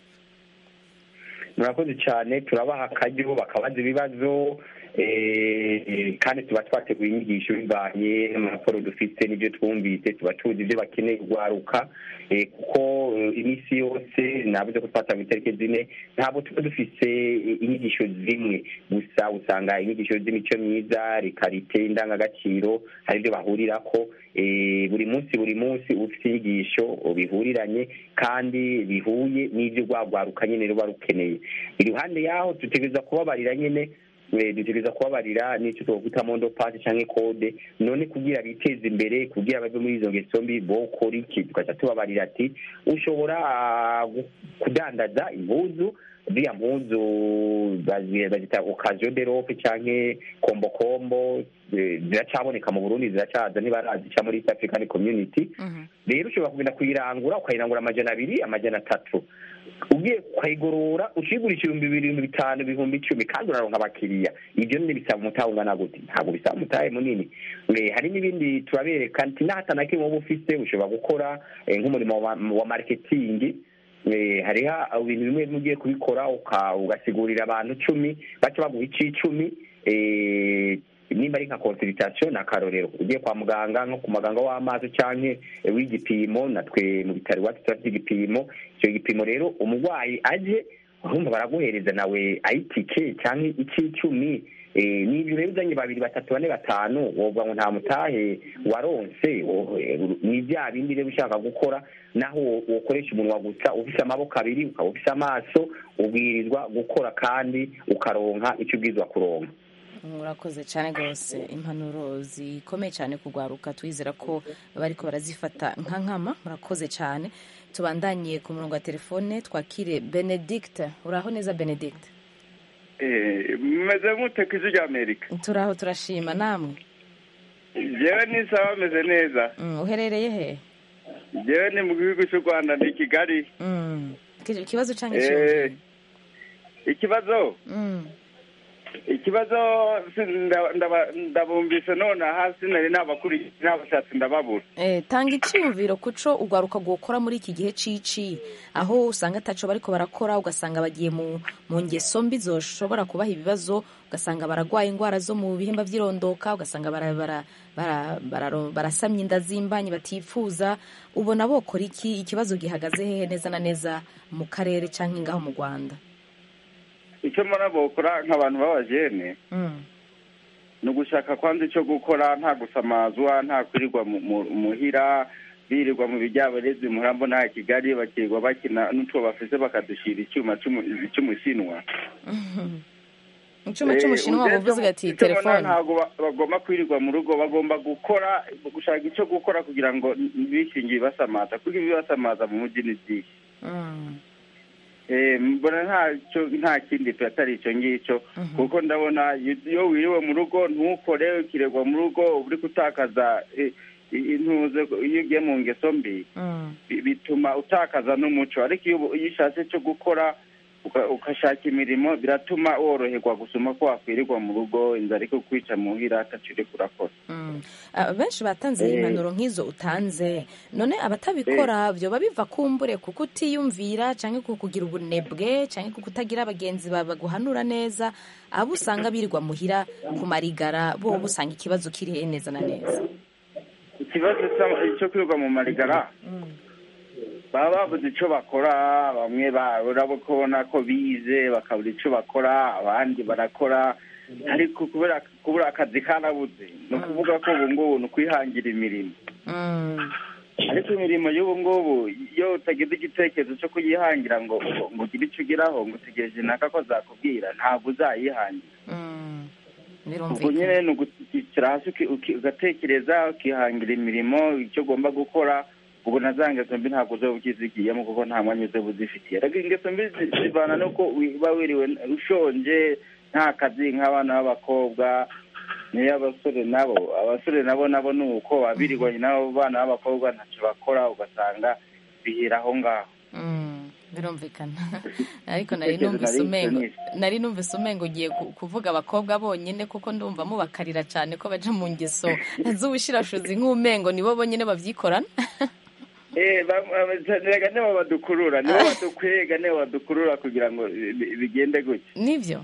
murakoze cyane turabaha akaryo bakabaza ibibazo eh, kandi tuba twateguye inyigisho bivanye n'amakuru dufite n'ibyo twumvise tuba tuzi ibyo bakeneye kugwaruka eh, kuko eh, iminsi yose navuze ko twatanga itariki zine ntabwo tuba dufise eh, inyigisho zimwe gusa usanga inyigisho z'imico myiza rikarite indangagaciro hari ibyo bahurirako eh, buri munsi buri munsi ufite inyigisho bihuriranye kandi bihuye n'ibyo rwagwaruka nyine ruba rukeneye iruhande yaho dutegereza kubabarira nyine eh, dutegereza kubabarira n'icyo twakwita mondo pasi cyangwa kode none kugira biteze imbere kugira bave muri izo ngeso mbi bokora iki tugaca tubabarira ati ushobora ah, gu- kudandaza impuzu ziriya mpuzu bazi- bazita okaziyo de rope canke kombokombo eh, ziracaboneka mu burundi ziracaza ntibarazica muri east african community rero ushobora kugenda kuyirangura ukayirangura amajana abiri amajana atatu ugiye ukayigorora ukigurisha ibihumbi bibiri ibihumbi bitanu ibihumbi icumi kandi uraronka abakiriya ibyo nyine bisaba umutahe ungana gute ntabwo bisaba umutahe munini Eh, hari n'ibindi turabereka nti n'ahata na kimwe wowe ufise ushobora gukora eh, nk'umurimo wa, wa marketing eh, hariho ibintu bimwe bimwe ugiye kubikora uka- ugasigurira abantu cumi baca baguha ic'icumi eh, nimba ari nka consultation ni akarorero ugiye kwa muganga nko ku muganga w'amaso canke eh, w'igipimo natwe mu bitaro iwacu turafite igipimo icyo gipimo rero umurwayi aje urumva baraguhereza nawe ayitike canke ic'icumi Eh, n'ibyo rero uzanye babiri batatu bane batanu wovuga ngo nta mutahe waronse wo- eh, ni bya bindi rero ushaka gukora naho wo- wokoresha umunwa gusa ufise amaboko abiri ukaba ufise amaso ubwirizwa gukora kandi ukaronka icyo ubwirizwa kuronka murakoze cyane rwose impanuro zikomeye cyane kugwaruka twizera ko bariko barazifata nka nkama murakoze cyane tubandanye ku murongo wa telefone twakire benedict uraho neza benedict mumeze mute ku ijwi ry'amerika turaho turashima namwe jewe nisaba bameze neza Mm, uherereye he jewe ni mu gihugu cy'u rwanda ni kigali Mm, iki- ikibazo cyangwa Eh, icyumviro ikibazo Mm, ikibazo si- nda- ndaba- ndabumvise none hasi nari nabakurikiye nabashatse ndababura eh, tanga icyumviro kuco ugwaruka gukora muri iki gihe cici aho usanga ataco bariko barakora ugasanga bagiye mu, mu ngeso mbi zoshobora kubaha ibibazo ugasanga baragwaye indwara zo mu bihimba vy'irondoka ugasanga bara, bara, bara, bara, barasamye inda z'imbanyi batipfuza ubona bokora iki ikibazo gihagaze hehe neza na neza mu karere canke ngaho mu rwanda icyo mbona bokora nk'abantu b'abajene mm. ni ugushaka kwanza icyo gukora nta gusamazwa nta kwirirwa mu- mu- muhira birirwa mu bijyabarezi murambo nta kigali bakirirwa bakina n'utwo bafise bakadushyira icyuma cy'umu- cy'umushinwa icuma c'umushinwa Eh, buvuze ati icyo mbona telefone ntabwo ba- bagomba kwirirwa mu rugo bagomba gukora gushaka icyo gukora kugira ngo bishingiye ibasamaza kuko ibibasamaza mu mujyi ni byinshi Mm. Eh, mbona ntacyo nta kindi pe atari icyo ngicyo kuko ndabona iyo- iyo wiriwe mu rugo ntukore ukiregwa mu rugo uba uri gutakaza eh, i- intuze iyo ugiye mu ngeso mbi Mm. bi- bituma utakaza n'umuco ariko iyo ubu- iyo ushatse cyo gukora uka- ugashaka imirimo biratuma woroherwa gusoma ko wakwirirwa mu rugo inzara ariko kwica muhira ataco uriko urakora Mm. Ah, benshi batanze Eh. impanuro nk'izo utanze none abatabikora byoba biva kumbure kuko utiyumvira canke ku kugira ubunebwe canke ku kutagira abagenzi ba- baguhanura neza abo usanga birirwa muhira ku marigara bo usanga ikibazo kiri he neza na neza ikibazo sa- cyo kwirirwa mu marigara baba babuze icyo bakora bamwe ba- urabona ko bize bakabura icyo bakora abandi barakora ariko kubera kubura akazi karabuze ni ukuvuga ko ubu ngubu ni ukwihangira imirimo Mm. ariko imirimo y'ubu ngubu iyo utagize igitekerezo cyo kuyihangira ngo ngo ngo ugire icyo ugeraho ngo utegereje naka ko zakubwira ntabwo uzayihangira Mm. ubwo nyine ni ugutikira hasi uki- uki- ugatekereza ukihangira imirimo icyo ugomba gukora ubu na za ngeso mbi ntabwo uzoba ukizigiyemo kuko nta mwanya uzoba uzifitiye ariko ingeso mbi zi- zivana nuko uba wiriwe ushonje nta kazi nk'abana b'abakobwa niyo abasore nabo abasore nabo nabo ni uko babirirwanye n'abo bana b'abakobwa ntacyo bakora ugasanga bihera aho ngaho Mm. birumvikana ariko nari Igitekerezo numvise nari umengo nshimishije. nari numvise umengo ugiye ku- kuvuga abakobwa bonyine kuko ndumva mubakarira cyane ko baja mu ngeso z'ubushirashuzi nk'umengo nibo bonyine babyikorana Eh, ba- ba- rega nibo badukurura nibo badukwega nibo badukurura kugira ngo bi- bigende gutya nibyo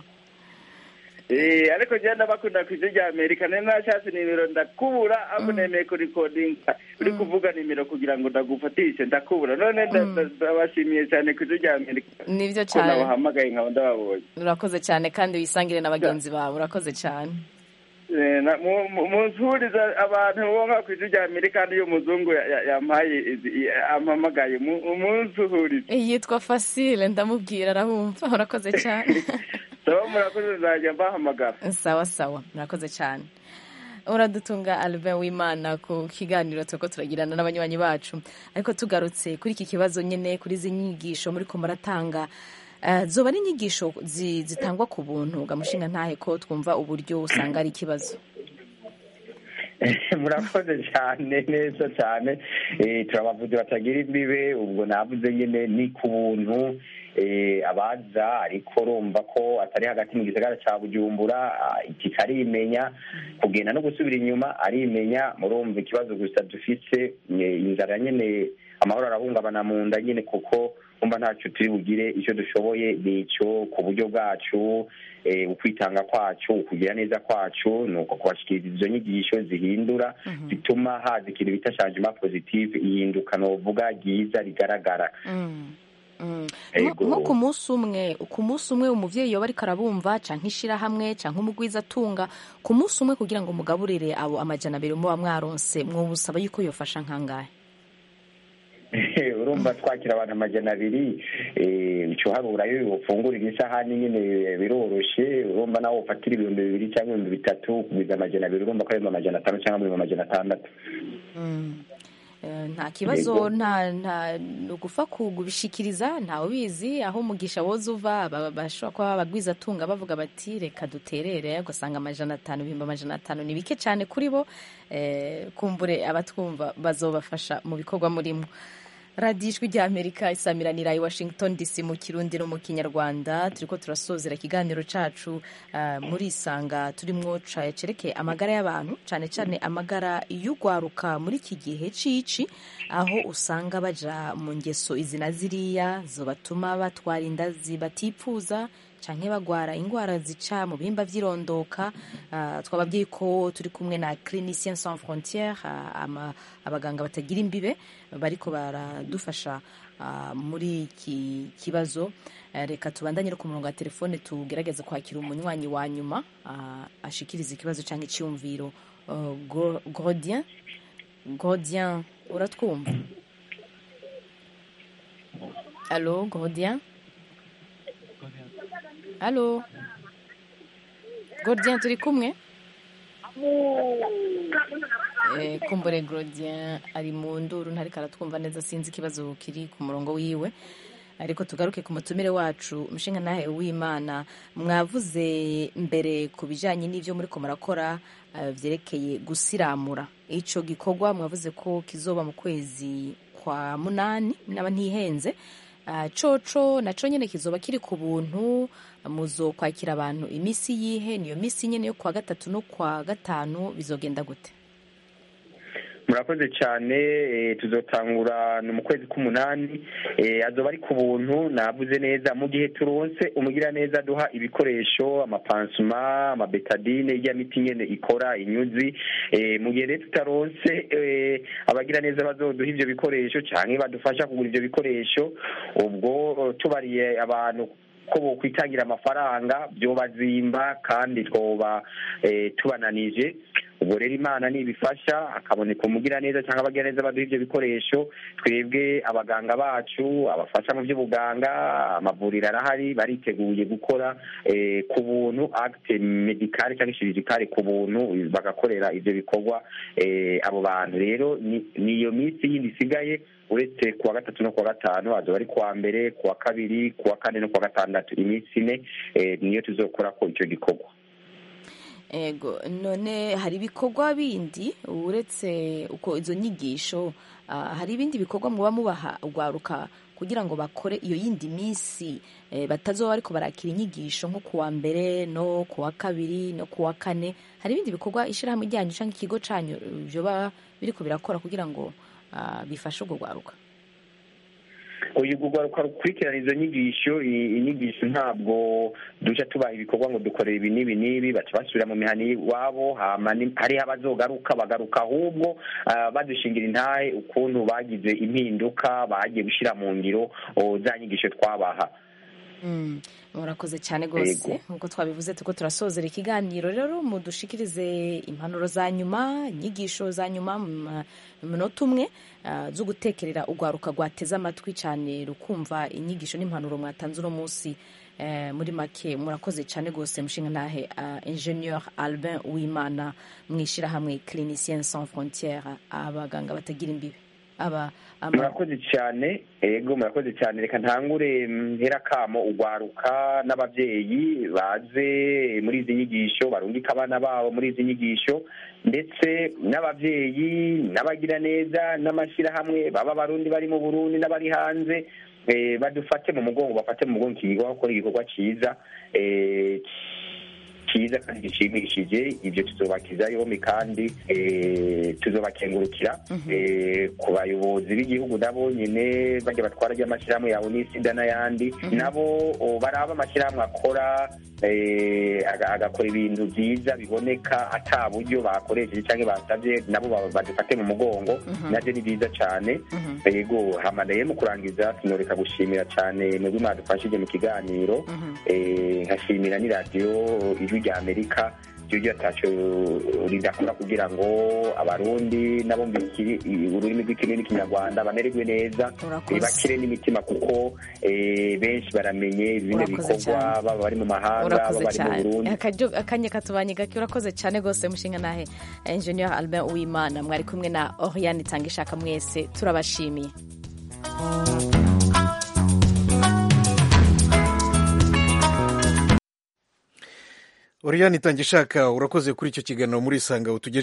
Eh, ariko genda bakunda ku ijwi rya amerika nari nashatse nimero ndakubura ahubwo nemeye kurikodinga uri kuvuga nimero kugira ngo ndagufatishe ndakubura none nda- nda- ndabashimiye cyane ku ijwi rya amerika nibyo ko cyane nabahamagaye nkaba ndababonye urakoze cyane kandi wisangire na bagenzi bawe urakoze cyane Eh, na- mu- mu- munsuriza abantu bo nka ku ijwi rya amerika niyo muzungu ya- ya- yampaye izi- ampamagaye mu- umunsuhurize yitwa fasile ndamubwira arahumva urakoze cyane saba murakoze nzajya mbahamagara sawa sawa murakoze cyane uradutunga albert w'imana ku kiganiro turiko turagirana n'abanywanyi bacu ariko tugarutse kuri iki kibazo nyine kuri izi nyigisho muri ko muratanga eh, zoba ari inyigisho zi- zitangwa ku buntu gamushinga ntahe ko twumva uburyo usanga ari ikibazo murakoze cyane neza cyane Eh, turabavuze batagira imbibe ubwo navuze nyine ni ku buntu eh, abaza ariko urumva ko atari hagati mu gisagara cya bujumbura ah, iki karimenya kugenda no gusubira inyuma arimenya murumva ikibazo gusa dufise eh, inzara nyine amahoro arahungabana mu nda nyine kuko umva ntacyo turi bugire icyo dushoboye ni icyo ku buryo bwacu eh, ukwitanga kwacu ukugira neza kwacu ni uko kubashikiriza izo nyigisho zihindura zituma haza ikintu bita changement positive ihinduka novuga ryiza rigaragara nko Ego. nko ku munsi umwe ku munsi umwe umuvyeyi yoba ariko arabumva canke ishirahamwe canke umugwiza atunga ku munsi umwe kugira ngo mugaburire abo amajana abiri muba mwaronse mwobusaba yuko yofasha nkangahe urumva twakira abantu amajana abiri eh, ico harura yo ufungurira isahani nyine biroroshe urumva nawe ufatira ibihumbi bibiri cyangwa ibihumbi bitatu kugwiza amajana abiri urumva ko ari amajana atanu cyangwa ibihumbi amajana atandatu Eh, nta kibazo Yego. nta nta ni ugufa kubishikiriza ntawe ubizi aho umugisha woza uva ba- bashobora kuba abagwiza atunga bavuga bati reka duterere ugasanga amajana atanu ibihumbi amajana atanu ni bike cyane kuri bo eh, kumbure abatwumva bazobafasha mu bikorwa murimo radiyo ijwi rya amerika isamiranira i washington dc mu kirundi no mu kinyarwanda turiko turasozera ikiganiro cacu uh, muri isanga turimwo ca- cerekeye amagara y'abantu cane cane amagara y'ugwaruka muri iki gihe cici aho usanga baja mu ngeso izi na ziriya zobatuma batwara inda zibatipfuza canke bagwara ingwara zica mu bihimba vy'irondoka uh, twababwiye ko turi kumwe na cliniciens sans frontières uh, ama- abaganga batagira imbibe bariko baradufasha uh, muri iki kibazo uh, reka tubandanye no ku murongo wa telefone tugerageze kwakira umunywanyi wa nyuma uh, ashikiriza ikibazo canke iciyumviro uh, Go- Grodien Grodien uratwumva Allo Grodien Allo Gordien turi kumwe Eh, kumbure Grodien ari mu nduru ntariko aratwumva neza sinzi ikibazo kiri ku murongo wiwe ariko tugaruke ku mutumire wacu mushinga nahe w'imana mwavuze mbere ku bijanye n'ivyo muriko murakora eh, vyerekeye gusiramura ico gikorwa mwavuze ko kizoba mu kwezi kwa munani naba ntihenze Ah, coco naco nyene kizoba kiri ku buntu muzo kwakira abantu imisi yihe niyo misi nyene yo kwa gatatu no kwa gatanu bizogenda gute murakoze cyane eh, tuzotangura ni mu kwezi k'umunani eh, azoba ari ku buntu navuze neza mu gihe turonse umugira neza duha ibikoresho amapansuma amabetadine ijya miti nyene ikora inyuzi eh, mu gihe rero tutaronse eh, abagira neza bazoduha ivyo bikoresho canke badufasha kugura ivyo bikoresho ubwo eh, tubariye abantu ko bokwitangira amafaranga byobazimba kandi twoba eh, tubananije ubwo rero imana nibifasha hakaboneka umugira neza cyangwa abagira neza baduha ibyo bikoresho twebwe abaganga bacu abafasha mu by'ubuganga amavuriro arahari bariteguye gukora eh, ku buntu acte medicale cyangwa chirurgicale ku buntu bagakorera ivyo bikorwa eh, abo bantu rero ni- niyo minsi yindi isigaye uretse kuwa gatatu no kuwa gatanu azoba ari kuwa mbere kuwa kabiri kuwa kane no kuwa gatandatu iminsi ine eh, niyo tuzokora ko icyo gikorwa ego none hari ibikorwa bindi uretse uko izo nyigisho ah, hari ibindi bikorwa muba mubaha urwaruka kugira ngo bakore iyo yindi minsi eh, batazoba ariko barakira inyigisho nko kuwa mbere no kuwa kabiri no kuwa kane hari ibindi bikorwa ishyirahamwe ryanyu cyangwa ikigo cyanyu byoba biriko birakora kugira ngo ah, bifashe urwo rwaruka uyu rwaruka rukurikirana izo nyigisho i- inyigisho ntabwo duca tubaha ibikorwa ngo dukorere ibi n'ibi n'ibi baca basubira mu mihani iwabo hama ni- hariho abazogaruka bagaruka ahubwo ah, badushingira intahe ukuntu bagize impinduka bagiye gushyira mu ngiro oh, za nyigisho twabaha Mm, murakoze cyane rwose Yego. nk'uko twabivuze tuko turasozera ikiganiro rero mudushikirize impanuro za nyuma inyigisho za nyuma mu ma- mu munota umwe ah, zo gutekerera urwaruka rwateze amatwi cyane rukumva inyigisho n'impanuro mwatanze uno munsi eh, muri make murakoze cyane rwose mushinga ntahe uh, ingenieur albin wimana mu ishyirahamwe clinicien sans frontiere abaganga batagira imbibe aba ama- murakoze cyane ego murakoze cyane reka ntangure mpera kamo ugwaruka n'ababyeyi baze muri izi nyigisho barungika abana babo muri izi nyigisho ndetse n'ababyeyi n'abagira neza n'amashyirahamwe baba abarundi bari mu burundi n'abari hanze eh, badufate mu mugongo bafate mu mugongo iki gikorwa gukora igikorwa cyiza eh, cyiza kandi gishimishije ibyo tuzobakiza yombi kandi eh, tuzobakengurukira eh, ku bayobozi b'igihugu nabo nyine bajya batwara ry'amashyirahamwe yawe n'isida n'ayandi nabo o, baraba amashyirahamwe akora eh, aga- agakora ibintu byiza biboneka ata buryo bakoresheje cyangwa basabye nabo ba- badufate mu mugongo nabyo ni byiza cyane yego hamadaye mu kurangiza tunoreka gushimira cyane mwebwe mwadufashije mu kiganiro eh, nkashimira n'iradiyo ijwi rya amerika ryo ataco ridakora kugira ngo abarundi nabo mbikiri ururimi rw'ikirimi n'ikinyarwanda bamererwe neza Urakoze. bakire n'imitima kuko eh, benshi baramenye bino Urakoze bikorwa cyane. baba bari mu mahanga baba urakoze bari mu cyane burundi Akaryo- akanya katubanye gake urakoze cyane rwose mushinga nahe engineer albert uwimana mwari kumwe na oriane itanga ishaka mwese turabashimiye Oriane Itangishaka urakoze kuri icyo kiganiro muri Isanga utugejeje